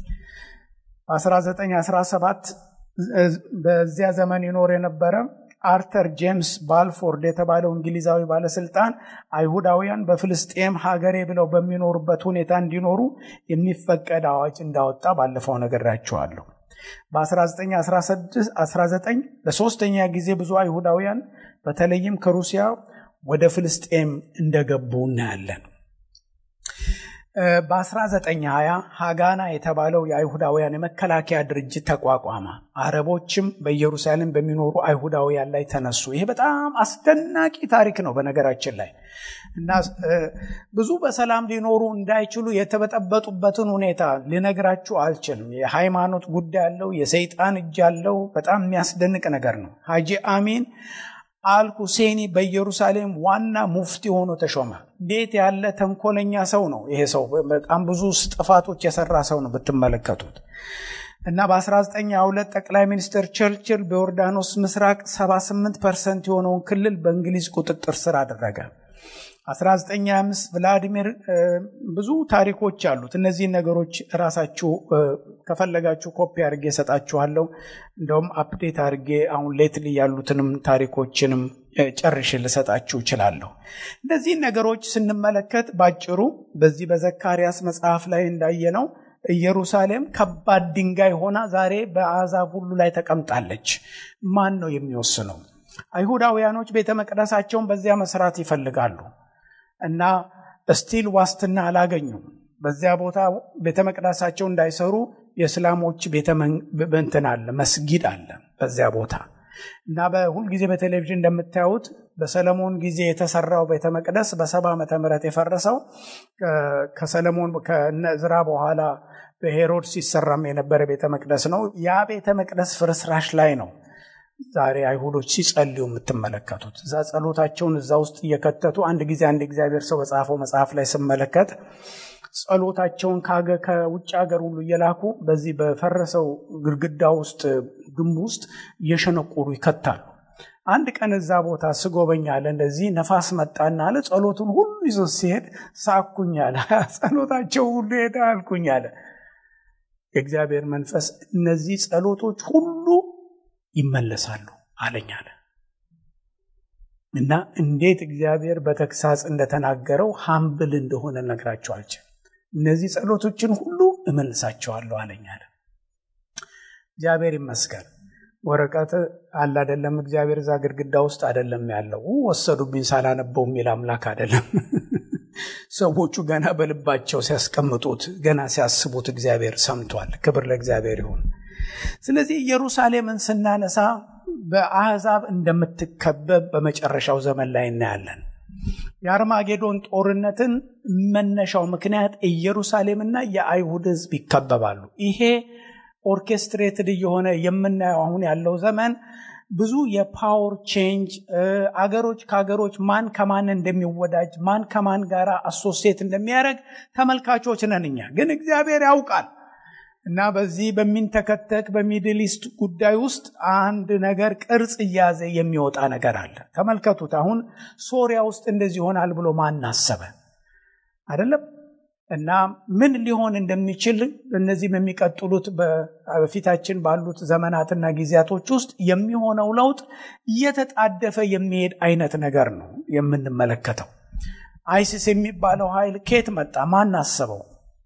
በ1917 በዚያ ዘመን ይኖር የነበረ አርተር ጄምስ ባልፎርድ የተባለው እንግሊዛዊ ባለስልጣን አይሁዳውያን በፍልስጤም ሀገሬ ብለው በሚኖሩበት ሁኔታ እንዲኖሩ የሚፈቀድ አዋጅ እንዳወጣ ባለፈው ነግሬያቸዋለሁ። በ1919 ለሶስተኛ ጊዜ ብዙ አይሁዳውያን በተለይም ከሩሲያ ወደ ፍልስጤም እንደገቡ እናያለን። በ1920 ሀጋና የተባለው የአይሁዳውያን የመከላከያ ድርጅት ተቋቋመ። አረቦችም በኢየሩሳሌም በሚኖሩ አይሁዳውያን ላይ ተነሱ። ይሄ በጣም አስደናቂ ታሪክ ነው በነገራችን ላይ እና ብዙ በሰላም ሊኖሩ እንዳይችሉ የተበጠበጡበትን ሁኔታ ልነግራችሁ አልችልም። የሃይማኖት ጉዳይ አለው፣ የሰይጣን እጅ አለው። በጣም የሚያስደንቅ ነገር ነው። ሀጂ አሚን አል ሁሴኒ በኢየሩሳሌም ዋና ሙፍቲ ሆኖ ተሾመ። እንዴት ያለ ተንኮለኛ ሰው ነው ይሄ ሰው! በጣም ብዙ ጥፋቶች የሰራ ሰው ነው ብትመለከቱት። እና በ1922 ጠቅላይ ሚኒስትር ቸርችል በዮርዳኖስ ምስራቅ 78 ፐርሰንት የሆነውን ክልል በእንግሊዝ ቁጥጥር ስር አደረገ። 1925 ቭላዲሚር ብዙ ታሪኮች አሉት። እነዚህን ነገሮች ራሳችሁ ከፈለጋችሁ ኮፒ አድርጌ እሰጣችኋለሁ። እንደውም አፕዴት አድርጌ አሁን ሌትሊ ያሉትንም ታሪኮችንም ጨርሼ ልሰጣችሁ እችላለሁ። እነዚህን ነገሮች ስንመለከት ባጭሩ በዚህ በዘካርያስ መጽሐፍ ላይ እንዳየነው ኢየሩሳሌም ከባድ ድንጋይ ሆና ዛሬ በአሕዛብ ሁሉ ላይ ተቀምጣለች። ማን ነው የሚወስነው? አይሁዳውያኖች ቤተ መቅደሳቸውን በዚያ መስራት ይፈልጋሉ እና ስቲል ዋስትና አላገኙም። በዚያ ቦታ ቤተ መቅደሳቸው እንዳይሰሩ የእስላሞች ቤተመንትን አለ መስጊድ አለ በዚያ ቦታ እና በሁልጊዜ በቴሌቪዥን እንደምታዩት በሰለሞን ጊዜ የተሰራው ቤተ መቅደስ በሰባ ዓመተ ምህረት የፈረሰው ከሰለሞን ከነዝራ በኋላ በሄሮድ ሲሰራም የነበረ ቤተ መቅደስ ነው። ያ ቤተ መቅደስ ፍርስራሽ ላይ ነው ዛሬ አይሁዶች ሲጸልዩ የምትመለከቱት እዛ ጸሎታቸውን እዛ ውስጥ እየከተቱ አንድ ጊዜ አንድ እግዚአብሔር ሰው በጻፈው መጽሐፍ ላይ ስመለከት ጸሎታቸውን ከውጭ ሀገር ሁሉ እየላኩ በዚህ በፈረሰው ግድግዳ ውስጥ ግንብ ውስጥ እየሸነቆሩ ይከታሉ አንድ ቀን እዛ ቦታ ስጎበኝ አለ እንደዚህ ነፋስ መጣና አለ ጸሎቱን ሁሉ ይዞ ሲሄድ ሳኩኝ አለ ጸሎታቸው ሁሉ ሄደ አልኩኝ አለ የእግዚአብሔር መንፈስ እነዚህ ጸሎቶች ሁሉ ይመለሳሉ አለኝ አለ እና እንዴት እግዚአብሔር በተግሳጽ እንደተናገረው ሀምብል እንደሆነ ነግራቸው አልችልም እነዚህ ጸሎቶችን ሁሉ እመልሳቸዋለሁ አለኝ አለ እግዚአብሔር ይመስገን ወረቀት አለ አደለም እግዚአብሔር እዛ ግድግዳ ውስጥ አደለም ያለው ወሰዱብኝ ሳላነበው የሚል አምላክ አደለም ሰዎቹ ገና በልባቸው ሲያስቀምጡት ገና ሲያስቡት እግዚአብሔር ሰምቷል ክብር ለእግዚአብሔር ይሁን ስለዚህ ኢየሩሳሌምን ስናነሳ በአሕዛብ እንደምትከበብ በመጨረሻው ዘመን ላይ እናያለን የአርማጌዶን ጦርነትን መነሻው ምክንያት ኢየሩሳሌምና የአይሁድ ህዝብ ይከበባሉ ይሄ ኦርኬስትሬትድ እየሆነ የምናየው አሁን ያለው ዘመን ብዙ የፓወር ቼንጅ አገሮች ከአገሮች ማን ከማን እንደሚወዳጅ ማን ከማን ጋር አሶሴት እንደሚያደርግ ተመልካቾች ነን እኛ ግን እግዚአብሔር ያውቃል እና በዚህ በሚንተከተክ በሚድል ኢስት ጉዳይ ውስጥ አንድ ነገር ቅርጽ እያዘ የሚወጣ ነገር አለ ተመልከቱት አሁን ሶሪያ ውስጥ እንደዚህ ይሆናል ብሎ ማን አሰበ አይደለም እና ምን ሊሆን እንደሚችል እነዚህ በሚቀጥሉት በፊታችን ባሉት ዘመናትና ጊዜያቶች ውስጥ የሚሆነው ለውጥ እየተጣደፈ የሚሄድ አይነት ነገር ነው የምንመለከተው አይሲስ የሚባለው ኃይል ኬት መጣ ማን አሰበው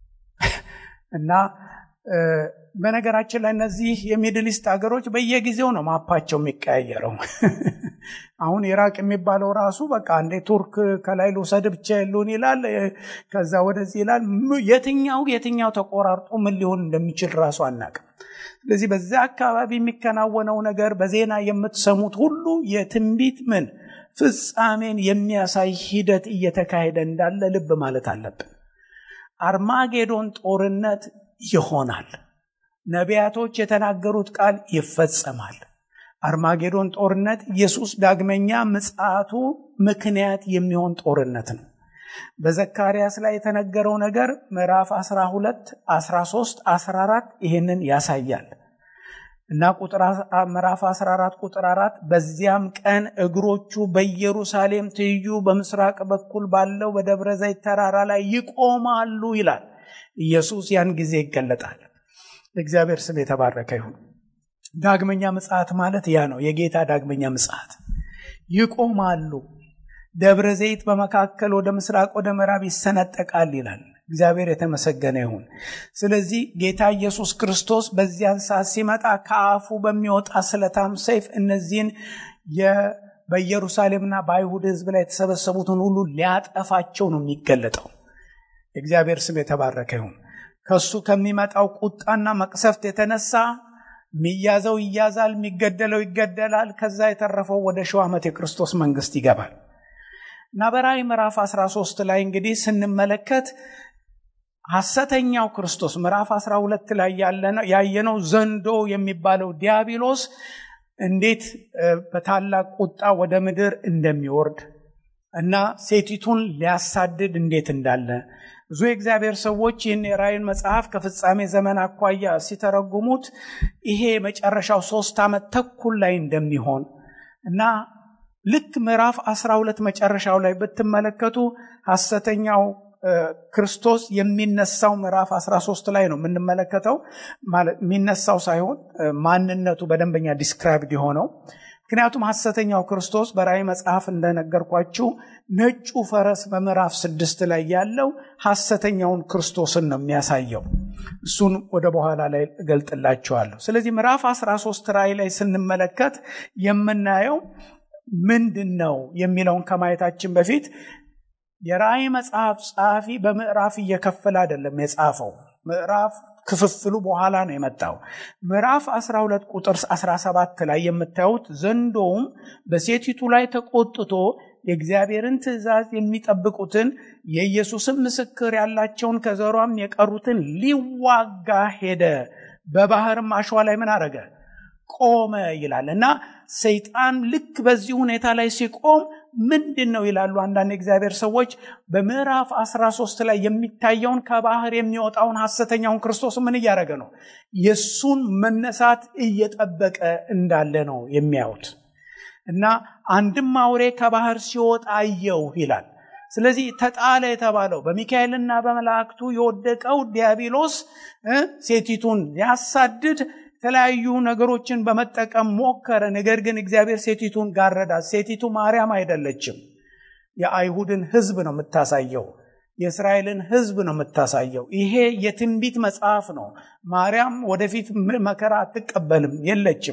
እና በነገራችን ላይ እነዚህ የሚድል ኢስት ሀገሮች በየጊዜው ነው ማፓቸው የሚቀያየረው አሁን ኢራቅ የሚባለው ራሱ በቃ እንዴ ቱርክ ከላይ ልውሰድ ብቻ የሉን ይላል ከዛ ወደዚህ ይላል የትኛው የትኛው ተቆራርጦ ምን ሊሆን እንደሚችል ራሱ አናቅም ስለዚህ በዚያ አካባቢ የሚከናወነው ነገር በዜና የምትሰሙት ሁሉ የትንቢት ምን ፍጻሜን የሚያሳይ ሂደት እየተካሄደ እንዳለ ልብ ማለት አለብን አርማጌዶን ጦርነት ይሆናል ነቢያቶች የተናገሩት ቃል ይፈጸማል አርማጌዶን ጦርነት ኢየሱስ ዳግመኛ ምጽአቱ ምክንያት የሚሆን ጦርነት ነው በዘካርያስ ላይ የተነገረው ነገር ምዕራፍ 12 13 14 ይህንን ያሳያል እና ምዕራፍ 14 ቁጥር 4 በዚያም ቀን እግሮቹ በኢየሩሳሌም ትይዩ በምስራቅ በኩል ባለው በደብረ ዘይት ተራራ ላይ ይቆማሉ ይላል ኢየሱስ ያን ጊዜ ይገለጣል እግዚአብሔር ስም የተባረከ ይሁን ዳግመኛ ምጽአት ማለት ያ ነው የጌታ ዳግመኛ ምጽአት ይቆማሉ ደብረ ዘይት በመካከል ወደ ምስራቅ ወደ ምዕራብ ይሰነጠቃል ይላል እግዚአብሔር የተመሰገነ ይሁን ስለዚህ ጌታ ኢየሱስ ክርስቶስ በዚያን ሰዓት ሲመጣ ከአፉ በሚወጣ ስለታም ሰይፍ እነዚህን በኢየሩሳሌምና በአይሁድ ህዝብ ላይ የተሰበሰቡትን ሁሉ ሊያጠፋቸው ነው የሚገለጠው እግዚአብሔር ስም የተባረከ ይሁን ከሱ ከሚመጣው ቁጣና መቅሰፍት የተነሳ የሚያዘው ይያዛል የሚገደለው ይገደላል ከዛ የተረፈው ወደ ሺው ዓመት የክርስቶስ መንግስት ይገባል እና በራእይ ምዕራፍ 13 ላይ እንግዲህ ስንመለከት ሐሰተኛው ክርስቶስ ምዕራፍ 12 ላይ ያየነው ዘንዶ የሚባለው ዲያብሎስ እንዴት በታላቅ ቁጣ ወደ ምድር እንደሚወርድ እና ሴቲቱን ሊያሳድድ እንዴት እንዳለ ብዙ የእግዚአብሔር ሰዎች ይህን የራእይን መጽሐፍ ከፍጻሜ ዘመን አኳያ ሲተረጉሙት ይሄ የመጨረሻው ሶስት ዓመት ተኩል ላይ እንደሚሆን እና ልክ ምዕራፍ 12 መጨረሻው ላይ ብትመለከቱ ሐሰተኛው ክርስቶስ የሚነሳው ምዕራፍ 13 ላይ ነው የምንመለከተው የሚነሳው ሳይሆን ማንነቱ በደንበኛ ዲስክራይብድ የሆነው ምክንያቱም ሐሰተኛው ክርስቶስ በራእይ መጽሐፍ እንደነገርኳችሁ ነጩ ፈረስ በምዕራፍ ስድስት ላይ ያለው ሐሰተኛውን ክርስቶስን ነው የሚያሳየው እሱን ወደ በኋላ ላይ እገልጥላችኋለሁ ስለዚህ ምዕራፍ 13 ራእይ ላይ ስንመለከት የምናየው ምንድን ነው የሚለውን ከማየታችን በፊት የራእይ መጽሐፍ ጸሐፊ በምዕራፍ እየከፈለ አይደለም የጻፈው ምዕራፍ ክፍፍሉ በኋላ ነው የመጣው ምዕራፍ 12 ቁጥር 17 ላይ የምታዩት ዘንዶውም በሴቲቱ ላይ ተቆጥቶ የእግዚአብሔርን ትእዛዝ የሚጠብቁትን የኢየሱስን ምስክር ያላቸውን ከዘሯም የቀሩትን ሊዋጋ ሄደ በባህርም አሸዋ ላይ ምን አረገ ቆመ ይላል እና ሰይጣን ልክ በዚህ ሁኔታ ላይ ሲቆም ምንድን ነው ይላሉ አንዳንድ የእግዚአብሔር ሰዎች በምዕራፍ 13 ላይ የሚታየውን ከባህር የሚወጣውን ሐሰተኛውን ክርስቶስ ምን እያደረገ ነው የእሱን መነሳት እየጠበቀ እንዳለ ነው የሚያዩት እና አንድም አውሬ ከባህር ሲወጣ አየው ይላል። ስለዚህ ተጣለ የተባለው በሚካኤልና በመላእክቱ የወደቀው ዲያብሎስ ሴቲቱን ያሳድድ የተለያዩ ነገሮችን በመጠቀም ሞከረ። ነገር ግን እግዚአብሔር ሴቲቱን ጋረዳት። ሴቲቱ ማርያም አይደለችም። የአይሁድን ሕዝብ ነው የምታሳየው። የእስራኤልን ሕዝብ ነው የምታሳየው። ይሄ የትንቢት መጽሐፍ ነው። ማርያም ወደፊት መከራ አትቀበልም፣ የለችም።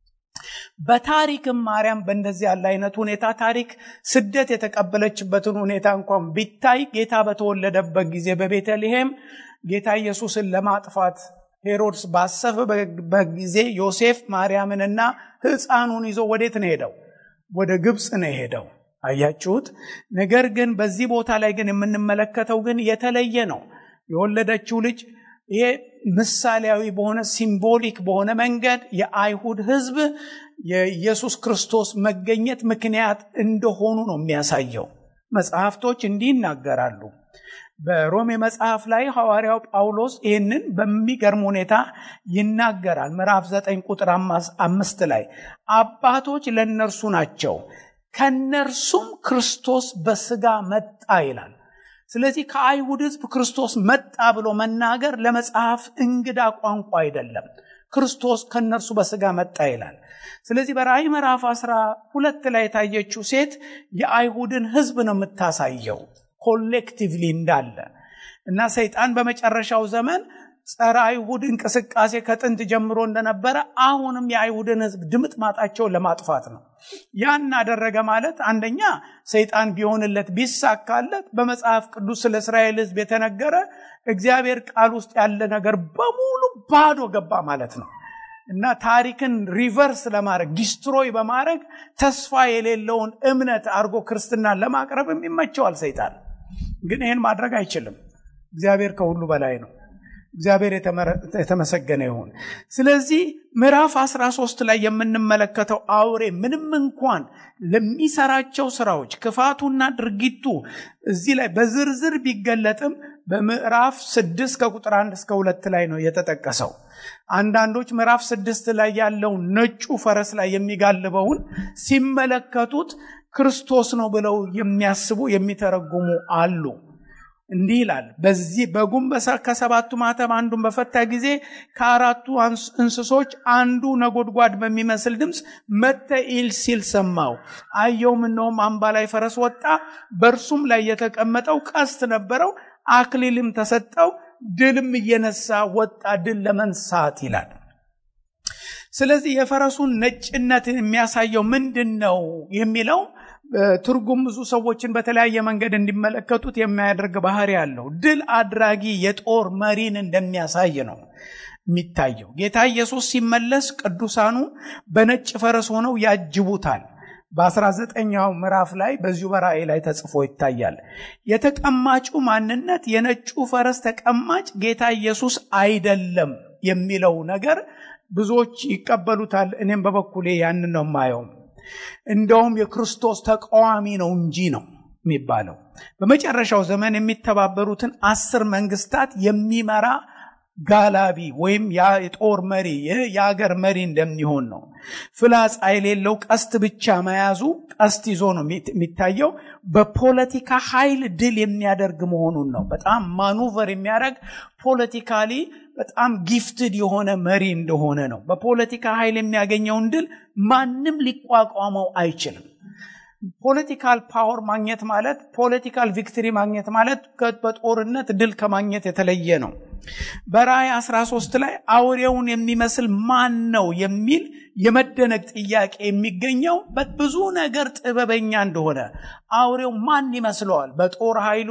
በታሪክም ማርያም በእንደዚህ ያለ አይነት ሁኔታ ታሪክ ስደት የተቀበለችበትን ሁኔታ እንኳን ቢታይ ጌታ በተወለደበት ጊዜ በቤተልሔም ጌታ ኢየሱስን ለማጥፋት ሄሮድስ ባሰበበት ጊዜ ዮሴፍ ማርያምንና ሕፃኑን ይዞ ወዴት ነው ሄደው? ወደ ግብፅ ነው የሄደው። አያችሁት? ነገር ግን በዚህ ቦታ ላይ ግን የምንመለከተው ግን የተለየ ነው። የወለደችው ልጅ ይሄ ምሳሌያዊ በሆነ ሲምቦሊክ በሆነ መንገድ የአይሁድ ሕዝብ የኢየሱስ ክርስቶስ መገኘት ምክንያት እንደሆኑ ነው የሚያሳየው። መጽሐፍቶች እንዲህ ይናገራሉ። በሮሜ መጽሐፍ ላይ ሐዋርያው ጳውሎስ ይህንን በሚገርም ሁኔታ ይናገራል። ምዕራፍ 9 ቁጥር አምስት ላይ አባቶች ለእነርሱ ናቸው ከነርሱም ክርስቶስ በስጋ መጣ ይላል። ስለዚህ ከአይሁድ ሕዝብ ክርስቶስ መጣ ብሎ መናገር ለመጽሐፍ እንግዳ ቋንቋ አይደለም። ክርስቶስ ከነርሱ በስጋ መጣ ይላል። ስለዚህ በራእይ ምዕራፍ አስራ ሁለት ላይ የታየችው ሴት የአይሁድን ሕዝብ ነው የምታሳየው ኮሌክቲቭሊ እንዳለ እና ሰይጣን በመጨረሻው ዘመን ጸረ አይሁድ እንቅስቃሴ ከጥንት ጀምሮ እንደነበረ አሁንም የአይሁድን ሕዝብ ድምጥ ማጣቸውን ለማጥፋት ነው። ያን አደረገ ማለት አንደኛ ሰይጣን ቢሆንለት ቢሳካለት በመጽሐፍ ቅዱስ ስለ እስራኤል ሕዝብ የተነገረ እግዚአብሔር ቃል ውስጥ ያለ ነገር በሙሉ ባዶ ገባ ማለት ነው እና ታሪክን ሪቨርስ ለማድረግ ዲስትሮይ በማድረግ ተስፋ የሌለውን እምነት አድርጎ ክርስትናን ለማቅረብ የሚመቸዋል ሰይጣን። ግን ይህን ማድረግ አይችልም። እግዚአብሔር ከሁሉ በላይ ነው። እግዚአብሔር የተመሰገነ ይሁን። ስለዚህ ምዕራፍ 13 ላይ የምንመለከተው አውሬ ምንም እንኳን ለሚሰራቸው ስራዎች ክፋቱና ድርጊቱ እዚህ ላይ በዝርዝር ቢገለጥም በምዕራፍ ስድስት ከቁጥር አንድ እስከ ሁለት ላይ ነው የተጠቀሰው። አንዳንዶች ምዕራፍ ስድስት ላይ ያለውን ነጩ ፈረስ ላይ የሚጋልበውን ሲመለከቱት ክርስቶስ ነው ብለው የሚያስቡ የሚተረጉሙ አሉ። እንዲህ ይላል። በዚህ በጉም ከሰባቱ ማተም አንዱን በፈታ ጊዜ ከአራቱ እንስሶች አንዱ ነጎድጓድ በሚመስል ድምፅ መጥተ ኢል ሲል ሰማው። አየውም፣ እነሆም አምባ ላይ ፈረስ ወጣ፣ በእርሱም ላይ የተቀመጠው ቀስት ነበረው፣ አክሊልም ተሰጠው፣ ድልም እየነሳ ወጣ፣ ድል ለመንሳት ይላል። ስለዚህ የፈረሱን ነጭነት የሚያሳየው ምንድን ነው የሚለው ትርጉም ብዙ ሰዎችን በተለያየ መንገድ እንዲመለከቱት የሚያደርግ ባህሪ ያለው ድል አድራጊ የጦር መሪን እንደሚያሳይ ነው የሚታየው። ጌታ ኢየሱስ ሲመለስ ቅዱሳኑ በነጭ ፈረስ ሆነው ያጅቡታል። በ19ኛው ምዕራፍ ላይ በዚሁ በራእይ ላይ ተጽፎ ይታያል። የተቀማጩ ማንነት የነጩ ፈረስ ተቀማጭ ጌታ ኢየሱስ አይደለም የሚለው ነገር ብዙዎች ይቀበሉታል። እኔም በበኩሌ ያንን ነው የማየው። እንደውም የክርስቶስ ተቃዋሚ ነው እንጂ ነው የሚባለው። በመጨረሻው ዘመን የሚተባበሩትን አስር መንግስታት የሚመራ ጋላቢ ወይም የጦር መሪ የአገር መሪ እንደሚሆን ነው። ፍላጻ የሌለው ቀስት ብቻ መያዙ ቀስት ይዞ ነው የሚታየው። በፖለቲካ ኃይል ድል የሚያደርግ መሆኑን ነው። በጣም ማኑቨር የሚያደርግ ፖለቲካሊ በጣም ጊፍትድ የሆነ መሪ እንደሆነ ነው። በፖለቲካ ኃይል የሚያገኘውን ድል ማንም ሊቋቋመው አይችልም። ፖለቲካል ፓወር ማግኘት ማለት ፖለቲካል ቪክትሪ ማግኘት ማለት በጦርነት ድል ከማግኘት የተለየ ነው። በራእይ 13 ላይ አውሬውን የሚመስል ማን ነው የሚል የመደነቅ ጥያቄ የሚገኘው ብዙ ነገር ጥበበኛ እንደሆነ አውሬው ማን ይመስለዋል? በጦር ኃይሉ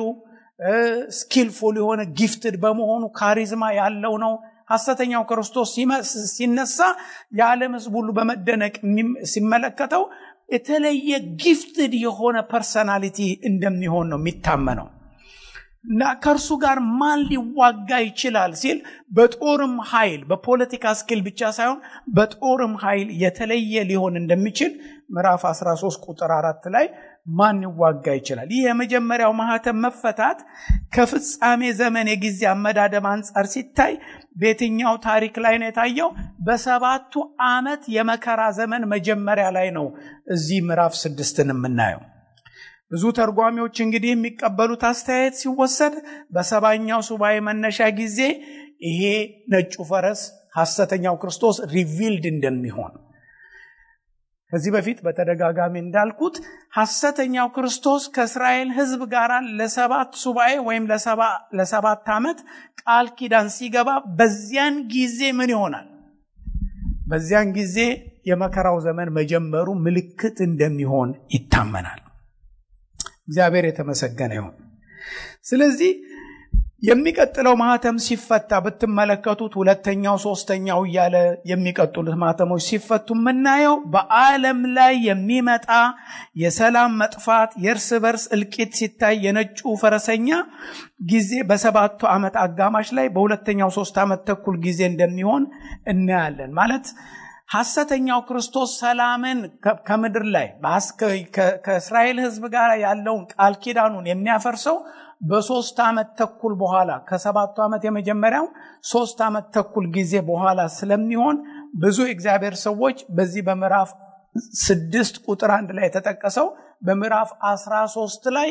ስኪልፉል የሆነ ጊፍትድ በመሆኑ ካሪዝማ ያለው ነው። ሐሰተኛው ክርስቶስ ሲነሳ የዓለም ሕዝብ ሁሉ በመደነቅ ሲመለከተው የተለየ ጊፍትድ የሆነ ፐርሰናሊቲ እንደሚሆን ነው የሚታመነው እና ከእርሱ ጋር ማን ሊዋጋ ይችላል ሲል በጦርም ኃይል በፖለቲካ ስኪል ብቻ ሳይሆን በጦርም ኃይል የተለየ ሊሆን እንደሚችል ምዕራፍ 13 ቁጥር አራት ላይ ማን ይዋጋ ይችላል? ይህ የመጀመሪያው ማህተም መፈታት ከፍጻሜ ዘመን የጊዜ አመዳደብ አንጻር ሲታይ በየትኛው ታሪክ ላይ ነው የታየው? በሰባቱ ዓመት የመከራ ዘመን መጀመሪያ ላይ ነው እዚህ ምዕራፍ ስድስትን የምናየው። ብዙ ተርጓሚዎች እንግዲህ የሚቀበሉት አስተያየት ሲወሰድ በሰባኛው ሱባኤ መነሻ ጊዜ ይሄ ነጩ ፈረስ ሐሰተኛው ክርስቶስ ሪቪልድ እንደሚሆን ከዚህ በፊት በተደጋጋሚ እንዳልኩት ሐሰተኛው ክርስቶስ ከእስራኤል ሕዝብ ጋር ለሰባት ሱባኤ ወይም ለሰባት ዓመት ቃል ኪዳን ሲገባ በዚያን ጊዜ ምን ይሆናል? በዚያን ጊዜ የመከራው ዘመን መጀመሩ ምልክት እንደሚሆን ይታመናል። እግዚአብሔር የተመሰገነ ይሁን። ስለዚህ የሚቀጥለው ማህተም ሲፈታ ብትመለከቱት ሁለተኛው፣ ሶስተኛው እያለ የሚቀጥሉት ማህተሞች ሲፈቱ የምናየው በዓለም ላይ የሚመጣ የሰላም መጥፋት፣ የእርስ በርስ እልቂት ሲታይ የነጩ ፈረሰኛ ጊዜ በሰባቱ ዓመት አጋማሽ ላይ በሁለተኛው ሶስት ዓመት ተኩል ጊዜ እንደሚሆን እናያለን ማለት ሐሰተኛው ክርስቶስ ሰላምን ከምድር ላይ ከእስራኤል ሕዝብ ጋር ያለውን ቃል ኪዳኑን የሚያፈርሰው በሶስት ዓመት ተኩል በኋላ ከሰባቱ ዓመት የመጀመሪያው ሶስት ዓመት ተኩል ጊዜ በኋላ ስለሚሆን ብዙ የእግዚአብሔር ሰዎች በዚህ በምዕራፍ ስድስት ቁጥር አንድ ላይ የተጠቀሰው በምዕራፍ አስራ ሶስት ላይ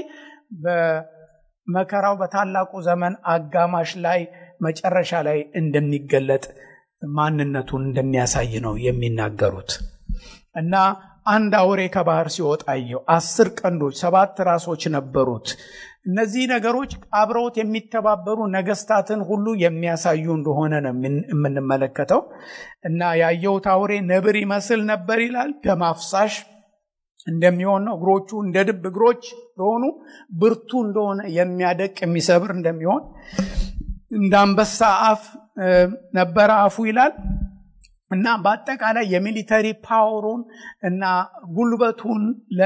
በመከራው በታላቁ ዘመን አጋማሽ ላይ መጨረሻ ላይ እንደሚገለጥ ማንነቱን እንደሚያሳይ ነው የሚናገሩት እና አንድ አውሬ ከባህር ሲወጣ አየሁ። አስር ቀንዶች፣ ሰባት ራሶች ነበሩት። እነዚህ ነገሮች አብረውት የሚተባበሩ ነገስታትን ሁሉ የሚያሳዩ እንደሆነ ነው የምንመለከተው እና ያየሁት አውሬ ነብር ይመስል ነበር ይላል። ደም አፍሳሽ እንደሚሆን ነው። እግሮቹ እንደ ድብ እግሮች እንደሆኑ ብርቱ እንደሆነ የሚያደቅ የሚሰብር እንደሚሆን እንደ አንበሳ አፍ ነበረ አፉ ይላል እና በአጠቃላይ የሚሊተሪ ፓወሩን እና ጉልበቱን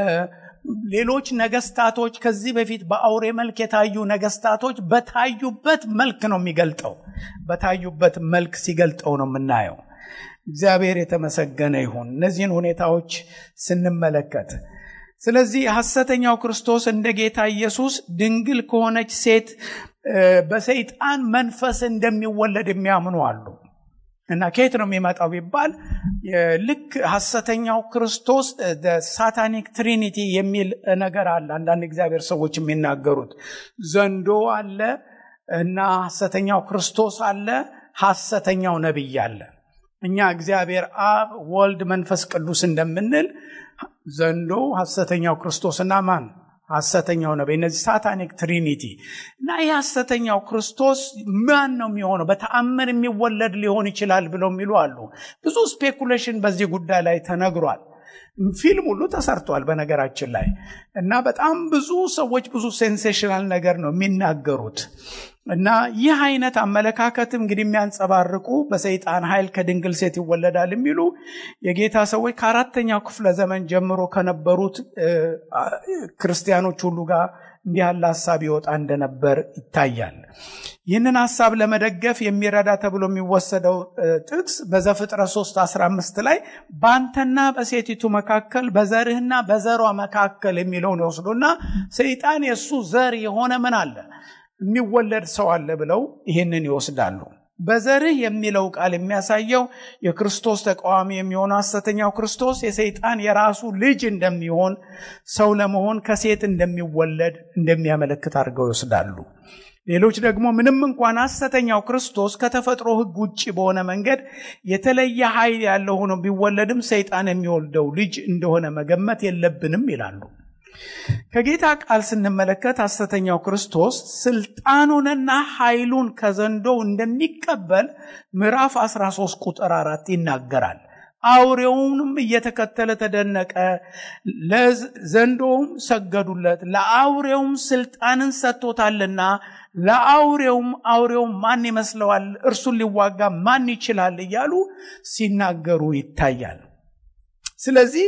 ሌሎች ነገስታቶች ከዚህ በፊት በአውሬ መልክ የታዩ ነገስታቶች በታዩበት መልክ ነው የሚገልጠው። በታዩበት መልክ ሲገልጠው ነው የምናየው። እግዚአብሔር የተመሰገነ ይሁን እነዚህን ሁኔታዎች ስንመለከት። ስለዚህ ሐሰተኛው ክርስቶስ እንደ ጌታ ኢየሱስ ድንግል ከሆነች ሴት በሰይጣን መንፈስ እንደሚወለድ የሚያምኑ አሉ። እና ከየት ነው የሚመጣው ቢባል ልክ ሐሰተኛው ክርስቶስ ሳታኒክ ትሪኒቲ የሚል ነገር አለ። አንዳንድ እግዚአብሔር ሰዎች የሚናገሩት ዘንዶ አለ እና ሐሰተኛው ክርስቶስ አለ፣ ሐሰተኛው ነቢይ አለ። እኛ እግዚአብሔር አብ፣ ወልድ፣ መንፈስ ቅዱስ እንደምንል ዘንዶ ሐሰተኛው ክርስቶስና ማን ሐሰተኛው ነቢይ እነዚህ ሳታኒክ ትሪኒቲ እና ይህ ሐሰተኛው ክርስቶስ ማን ነው የሚሆነው? በተአምር የሚወለድ ሊሆን ይችላል ብለው የሚሉ አሉ። ብዙ ስፔኩሌሽን በዚህ ጉዳይ ላይ ተነግሯል። ፊልም ሁሉ ተሰርቷል በነገራችን ላይ እና በጣም ብዙ ሰዎች ብዙ ሴንሴሽናል ነገር ነው የሚናገሩት እና ይህ አይነት አመለካከትም እንግዲህ የሚያንጸባርቁ በሰይጣን ኃይል ከድንግል ሴት ይወለዳል የሚሉ የጌታ ሰዎች ከአራተኛው ክፍለ ዘመን ጀምሮ ከነበሩት ክርስቲያኖች ሁሉ ጋር እንዲህ ያለ ሀሳብ ይወጣ እንደነበር ይታያል። ይህንን ሀሳብ ለመደገፍ የሚረዳ ተብሎ የሚወሰደው ጥቅስ በዘፍጥረት 3 15 ላይ በአንተና በሴቲቱ መካከል በዘርህና በዘሯ መካከል የሚለውን ይወስዱና ሰይጣን የእሱ ዘር የሆነ ምን አለ የሚወለድ ሰው አለ ብለው ይህንን ይወስዳሉ። በዘርህ የሚለው ቃል የሚያሳየው የክርስቶስ ተቃዋሚ የሚሆነው ሐሰተኛው ክርስቶስ የሰይጣን የራሱ ልጅ እንደሚሆን ሰው ለመሆን ከሴት እንደሚወለድ እንደሚያመለክት አድርገው ይወስዳሉ። ሌሎች ደግሞ ምንም እንኳን ሐሰተኛው ክርስቶስ ከተፈጥሮ ሕግ ውጭ በሆነ መንገድ የተለየ ኃይል ያለው ሆኖ ቢወለድም ሰይጣን የሚወልደው ልጅ እንደሆነ መገመት የለብንም ይላሉ። ከጌታ ቃል ስንመለከት ሐሰተኛው ክርስቶስ ስልጣኑንና ኃይሉን ከዘንዶው እንደሚቀበል ምዕራፍ 13 ቁጥር አራት ይናገራል። አውሬውንም እየተከተለ ተደነቀ፣ ለዘንዶውም ሰገዱለት፣ ለአውሬውም ስልጣንን ሰጥቶታልና ለአውሬውም አውሬውም ማን ይመስለዋል? እርሱን ሊዋጋ ማን ይችላል? እያሉ ሲናገሩ ይታያል። ስለዚህ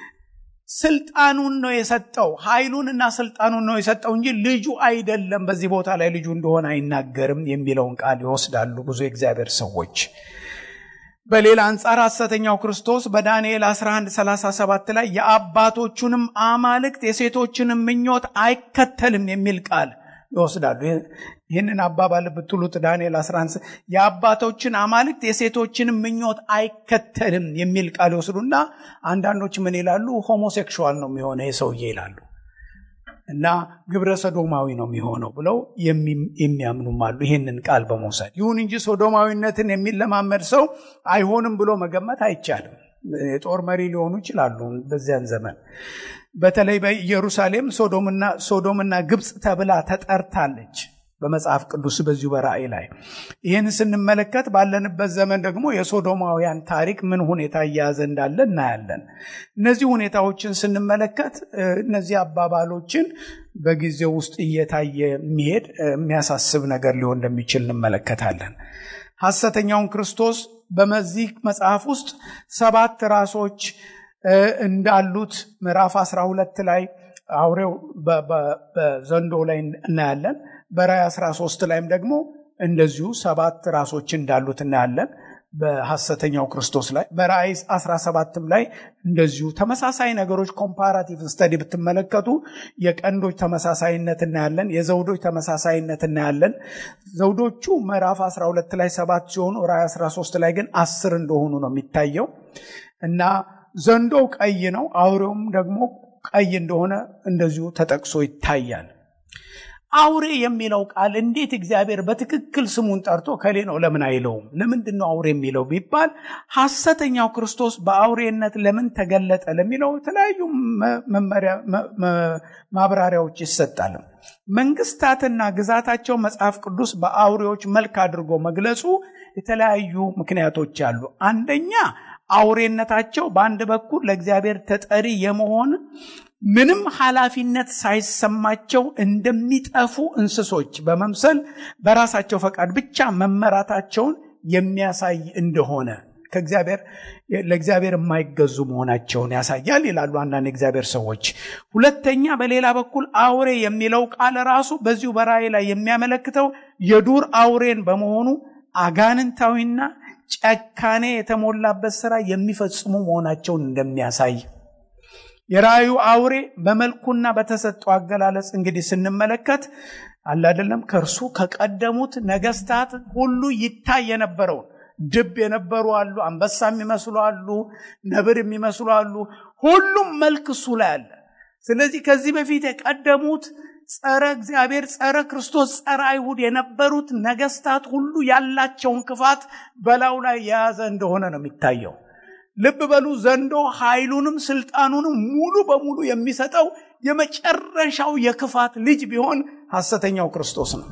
ስልጣኑን ነው የሰጠው፣ ኃይሉንና ስልጣኑን ነው የሰጠው እንጂ ልጁ አይደለም። በዚህ ቦታ ላይ ልጁ እንደሆነ አይናገርም የሚለውን ቃል ይወስዳሉ ብዙ የእግዚአብሔር ሰዎች። በሌላ አንጻር ሐሰተኛው ክርስቶስ በዳንኤል 1137 ላይ የአባቶቹንም አማልክት የሴቶችንም ምኞት አይከተልም የሚል ቃል ይወስዳሉ። ይህንን አባባል ብትሉት ዳንኤል 11 የአባቶችን አማልክት የሴቶችንም ምኞት አይከተልም የሚል ቃል ይወስዱና አንዳንዶች ምን ይላሉ? ሆሞሴክሹዋል ነው የሚሆነ የሰውዬ ይላሉ እና ግብረ ሰዶማዊ ነው የሚሆነው ብለው የሚያምኑም አሉ ይህንን ቃል በመውሰድ ይሁን እንጂ ሶዶማዊነትን የሚለማመድ ሰው አይሆንም ብሎ መገመት አይቻልም። የጦር መሪ ሊሆኑ ይችላሉ በዚያን ዘመን። በተለይ በኢየሩሳሌም ሶዶምና ግብፅ ተብላ ተጠርታለች በመጽሐፍ ቅዱስ በዚሁ በራእይ ላይ ይህን ስንመለከት ባለንበት ዘመን ደግሞ የሶዶማውያን ታሪክ ምን ሁኔታ እየያዘ እንዳለ እናያለን። እነዚህ ሁኔታዎችን ስንመለከት እነዚህ አባባሎችን በጊዜው ውስጥ እየታየ የሚሄድ የሚያሳስብ ነገር ሊሆን እንደሚችል እንመለከታለን። ሐሰተኛውን ክርስቶስ በመዚህ መጽሐፍ ውስጥ ሰባት ራሶች እንዳሉት ምዕራፍ 12 ላይ አውሬው በዘንዶ ላይ እናያለን። በራእይ 13 ላይም ደግሞ እንደዚሁ ሰባት ራሶች እንዳሉት እናያለን በሐሰተኛው ክርስቶስ ላይ። በራእይ 17ም ላይ እንደዚሁ ተመሳሳይ ነገሮች ኮምፓራቲቭ ስተዲ ብትመለከቱ የቀንዶች ተመሳሳይነት እናያለን፣ የዘውዶች ተመሳሳይነት እናያለን። ዘውዶቹ ምዕራፍ 12 ላይ ሰባት ሲሆኑ ራእይ 13 ላይ ግን አስር እንደሆኑ ነው የሚታየው እና ዘንዶው ቀይ ነው፣ አውሬውም ደግሞ ቀይ እንደሆነ እንደዚሁ ተጠቅሶ ይታያል። አውሬ የሚለው ቃል እንዴት እግዚአብሔር በትክክል ስሙን ጠርቶ ከሌ ነው ለምን አይለውም? ለምንድን ነው አውሬ የሚለው ቢባል ሐሰተኛው ክርስቶስ በአውሬነት ለምን ተገለጠ ለሚለው የተለያዩ ማብራሪያዎች ይሰጣል። መንግስታትና ግዛታቸው መጽሐፍ ቅዱስ በአውሬዎች መልክ አድርጎ መግለጹ የተለያዩ ምክንያቶች አሉ። አንደኛ አውሬነታቸው በአንድ በኩል ለእግዚአብሔር ተጠሪ የመሆን ምንም ኃላፊነት ሳይሰማቸው እንደሚጠፉ እንስሶች በመምሰል በራሳቸው ፈቃድ ብቻ መመራታቸውን የሚያሳይ እንደሆነ ከእግዚአብሔር ለእግዚአብሔር የማይገዙ መሆናቸውን ያሳያል ይላሉ አንዳንድ የእግዚአብሔር ሰዎች። ሁለተኛ በሌላ በኩል አውሬ የሚለው ቃል ራሱ በዚሁ በራእይ ላይ የሚያመለክተው የዱር አውሬን በመሆኑ አጋንንታዊና ጨካኔ የተሞላበት ስራ የሚፈጽሙ መሆናቸውን እንደሚያሳይ የራእዩ አውሬ በመልኩና በተሰጠው አገላለጽ እንግዲህ ስንመለከት አለ አይደለም ከእርሱ ከቀደሙት ነገስታት ሁሉ ይታይ የነበረውን ድብ የነበሩ አሉ፣ አንበሳ የሚመስሉ አሉ፣ ነብር የሚመስሉ አሉ። ሁሉም መልክ እሱ ላይ አለ። ስለዚህ ከዚህ በፊት የቀደሙት ጸረ እግዚአብሔር፣ ጸረ ክርስቶስ፣ ጸረ አይሁድ የነበሩት ነገስታት ሁሉ ያላቸውን ክፋት በላዩ ላይ የያዘ እንደሆነ ነው የሚታየው። ልብ በሉ ዘንዶ ኃይሉንም ስልጣኑንም ሙሉ በሙሉ የሚሰጠው የመጨረሻው የክፋት ልጅ ቢሆን ሐሰተኛው ክርስቶስ ነው።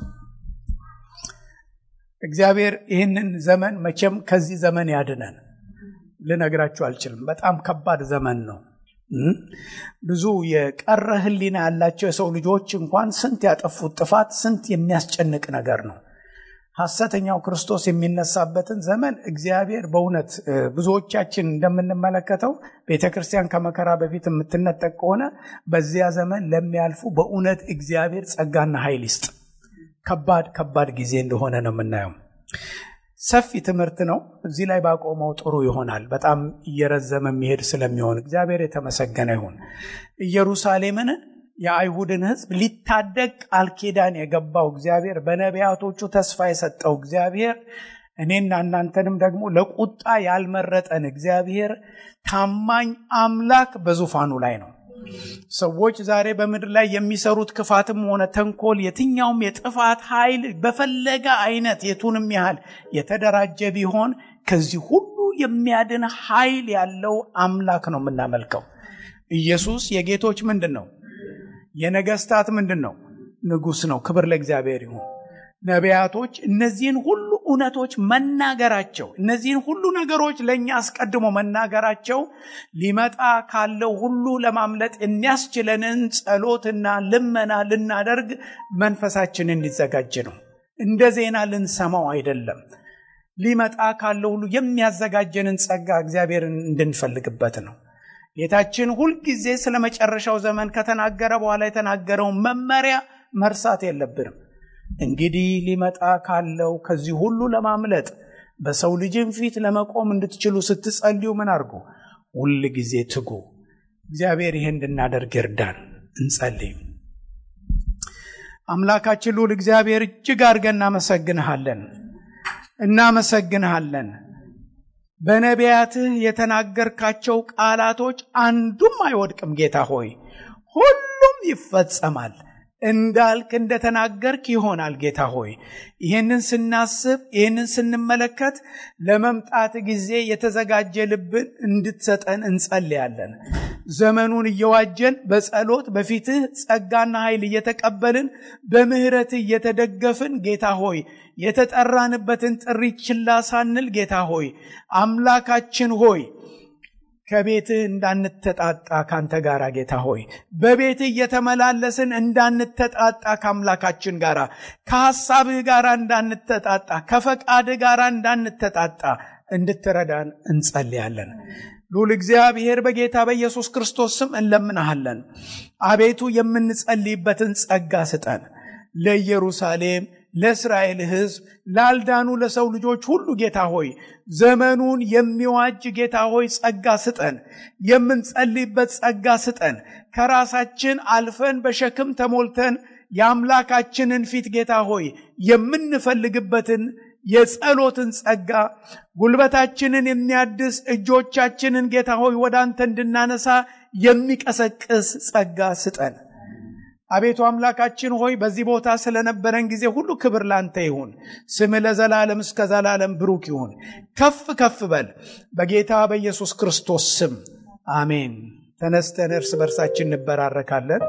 እግዚአብሔር ይህንን ዘመን መቼም ከዚህ ዘመን ያድነን ልነግራችሁ አልችልም። በጣም ከባድ ዘመን ነው። ብዙ የቀረ ሕሊና ያላቸው የሰው ልጆች እንኳን ስንት ያጠፉት ጥፋት ስንት የሚያስጨንቅ ነገር ነው። ሐሰተኛው ክርስቶስ የሚነሳበትን ዘመን እግዚአብሔር በእውነት ብዙዎቻችን እንደምንመለከተው ቤተ ክርስቲያን ከመከራ በፊት የምትነጠቅ ከሆነ በዚያ ዘመን ለሚያልፉ በእውነት እግዚአብሔር ጸጋና ኃይል ይስጥ። ከባድ ከባድ ጊዜ እንደሆነ ነው የምናየው። ሰፊ ትምህርት ነው። እዚህ ላይ ባቆመው ጥሩ ይሆናል። በጣም እየረዘመ የሚሄድ ስለሚሆን እግዚአብሔር የተመሰገነ ይሁን። ኢየሩሳሌምን የአይሁድን ሕዝብ ሊታደግ ቃል ኪዳን የገባው እግዚአብሔር በነቢያቶቹ ተስፋ የሰጠው እግዚአብሔር እኔና እናንተንም ደግሞ ለቁጣ ያልመረጠን እግዚአብሔር ታማኝ አምላክ በዙፋኑ ላይ ነው። ሰዎች ዛሬ በምድር ላይ የሚሰሩት ክፋትም ሆነ ተንኮል፣ የትኛውም የጥፋት ኃይል በፈለገ አይነት የቱንም ያህል የተደራጀ ቢሆን ከዚህ ሁሉ የሚያድን ኃይል ያለው አምላክ ነው የምናመልከው። ኢየሱስ የጌቶች ምንድን ነው? የነገስታት ምንድን ነው? ንጉሥ ነው። ክብር ለእግዚአብሔር ይሁን። ነቢያቶች እነዚህን ሁሉ እውነቶች መናገራቸው እነዚህን ሁሉ ነገሮች ለእኛ አስቀድሞ መናገራቸው ሊመጣ ካለው ሁሉ ለማምለጥ የሚያስችለንን ጸሎትና ልመና ልናደርግ መንፈሳችን እንዲዘጋጅ ነው። እንደ ዜና ልንሰማው አይደለም። ሊመጣ ካለው ሁሉ የሚያዘጋጀንን ጸጋ እግዚአብሔርን እንድንፈልግበት ነው። ጌታችን ሁልጊዜ ስለ መጨረሻው ዘመን ከተናገረ በኋላ የተናገረውን መመሪያ መርሳት የለብንም። እንግዲህ ሊመጣ ካለው ከዚህ ሁሉ ለማምለጥ በሰው ልጅም ፊት ለመቆም እንድትችሉ ስትጸልዩ ምን አድርጉ? ሁል ጊዜ ትጉ። እግዚአብሔር ይሄ እንድናደርግ ይርዳን። እንጸልይ። አምላካችን ልዑል እግዚአብሔር እጅግ አድርገን እናመሰግንሃለን እናመሰግንሃለን። በነቢያትህ የተናገርካቸው ቃላቶች አንዱም አይወድቅም። ጌታ ሆይ ሁሉም ይፈጸማል እንዳልክ እንደተናገርክ ይሆናል። ጌታ ሆይ ይህንን ስናስብ ይህንን ስንመለከት ለመምጣት ጊዜ የተዘጋጀ ልብን እንድትሰጠን እንጸልያለን። ዘመኑን እየዋጀን በጸሎት በፊትህ ጸጋና ኃይል እየተቀበልን በምህረትህ እየተደገፍን ጌታ ሆይ የተጠራንበትን ጥሪ ችላ ሳንል ጌታ ሆይ አምላካችን ሆይ ከቤትህ እንዳንተጣጣ ካንተ ጋር ጌታ ሆይ በቤትህ እየተመላለስን እንዳንተጣጣ ከአምላካችን ጋር ከሐሳብህ ጋር እንዳንተጣጣ ከፈቃድህ ጋር እንዳንተጣጣ እንድትረዳን እንጸልያለን። ሉል እግዚአብሔር በጌታ በኢየሱስ ክርስቶስ ስም እንለምናሃለን። አቤቱ የምንጸልይበትን ጸጋ ስጠን። ለኢየሩሳሌም ለእስራኤል ሕዝብ ላልዳኑ ለሰው ልጆች ሁሉ ጌታ ሆይ ዘመኑን የሚዋጅ ጌታ ሆይ ጸጋ ስጠን። የምንጸልይበት ጸጋ ስጠን። ከራሳችን አልፈን በሸክም ተሞልተን የአምላካችንን ፊት ጌታ ሆይ የምንፈልግበትን የጸሎትን ጸጋ ጉልበታችንን የሚያድስ እጆቻችንን ጌታ ሆይ ወደ አንተ እንድናነሳ የሚቀሰቅስ ጸጋ ስጠን። አቤቱ አምላካችን ሆይ በዚህ ቦታ ስለነበረን ጊዜ ሁሉ ክብር ላንተ ይሁን። ስም ለዘላለም እስከ ዘላለም ብሩክ ይሁን። ከፍ ከፍ በል በጌታ በኢየሱስ ክርስቶስ ስም አሜን። ተነስተን እርስ በርሳችን እንበራረካለን።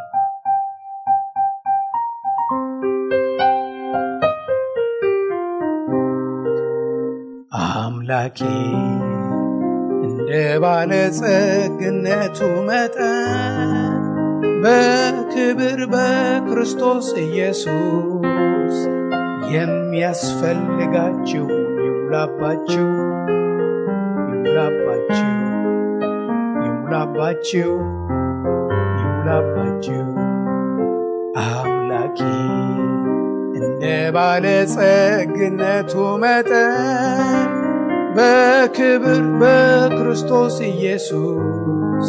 አምላኬ እንደ ባለጸግነቱ መጠን በክብር በክርስቶስ ኢየሱስ የሚያስፈልጋችሁ ይሙላባችሁ ይሙላባችሁ ይሙላባችሁ ይሙላባችሁ። አምላኬ እንደ ባለጸግነቱ መጠን በክብር በክርስቶስ ኢየሱስ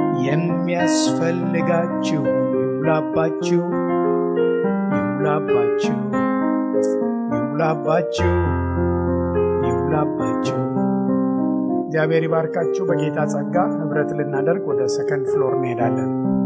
የሚያስፈልጋችሁ ይሙላባችሁ ይሙላባችሁ ይሙላባችሁ ይሙላባችሁ። እግዚአብሔር ይባርካችሁ። በጌታ ጸጋ ህብረት ልናደርግ ወደ ሰከንድ ፍሎር እንሄዳለን።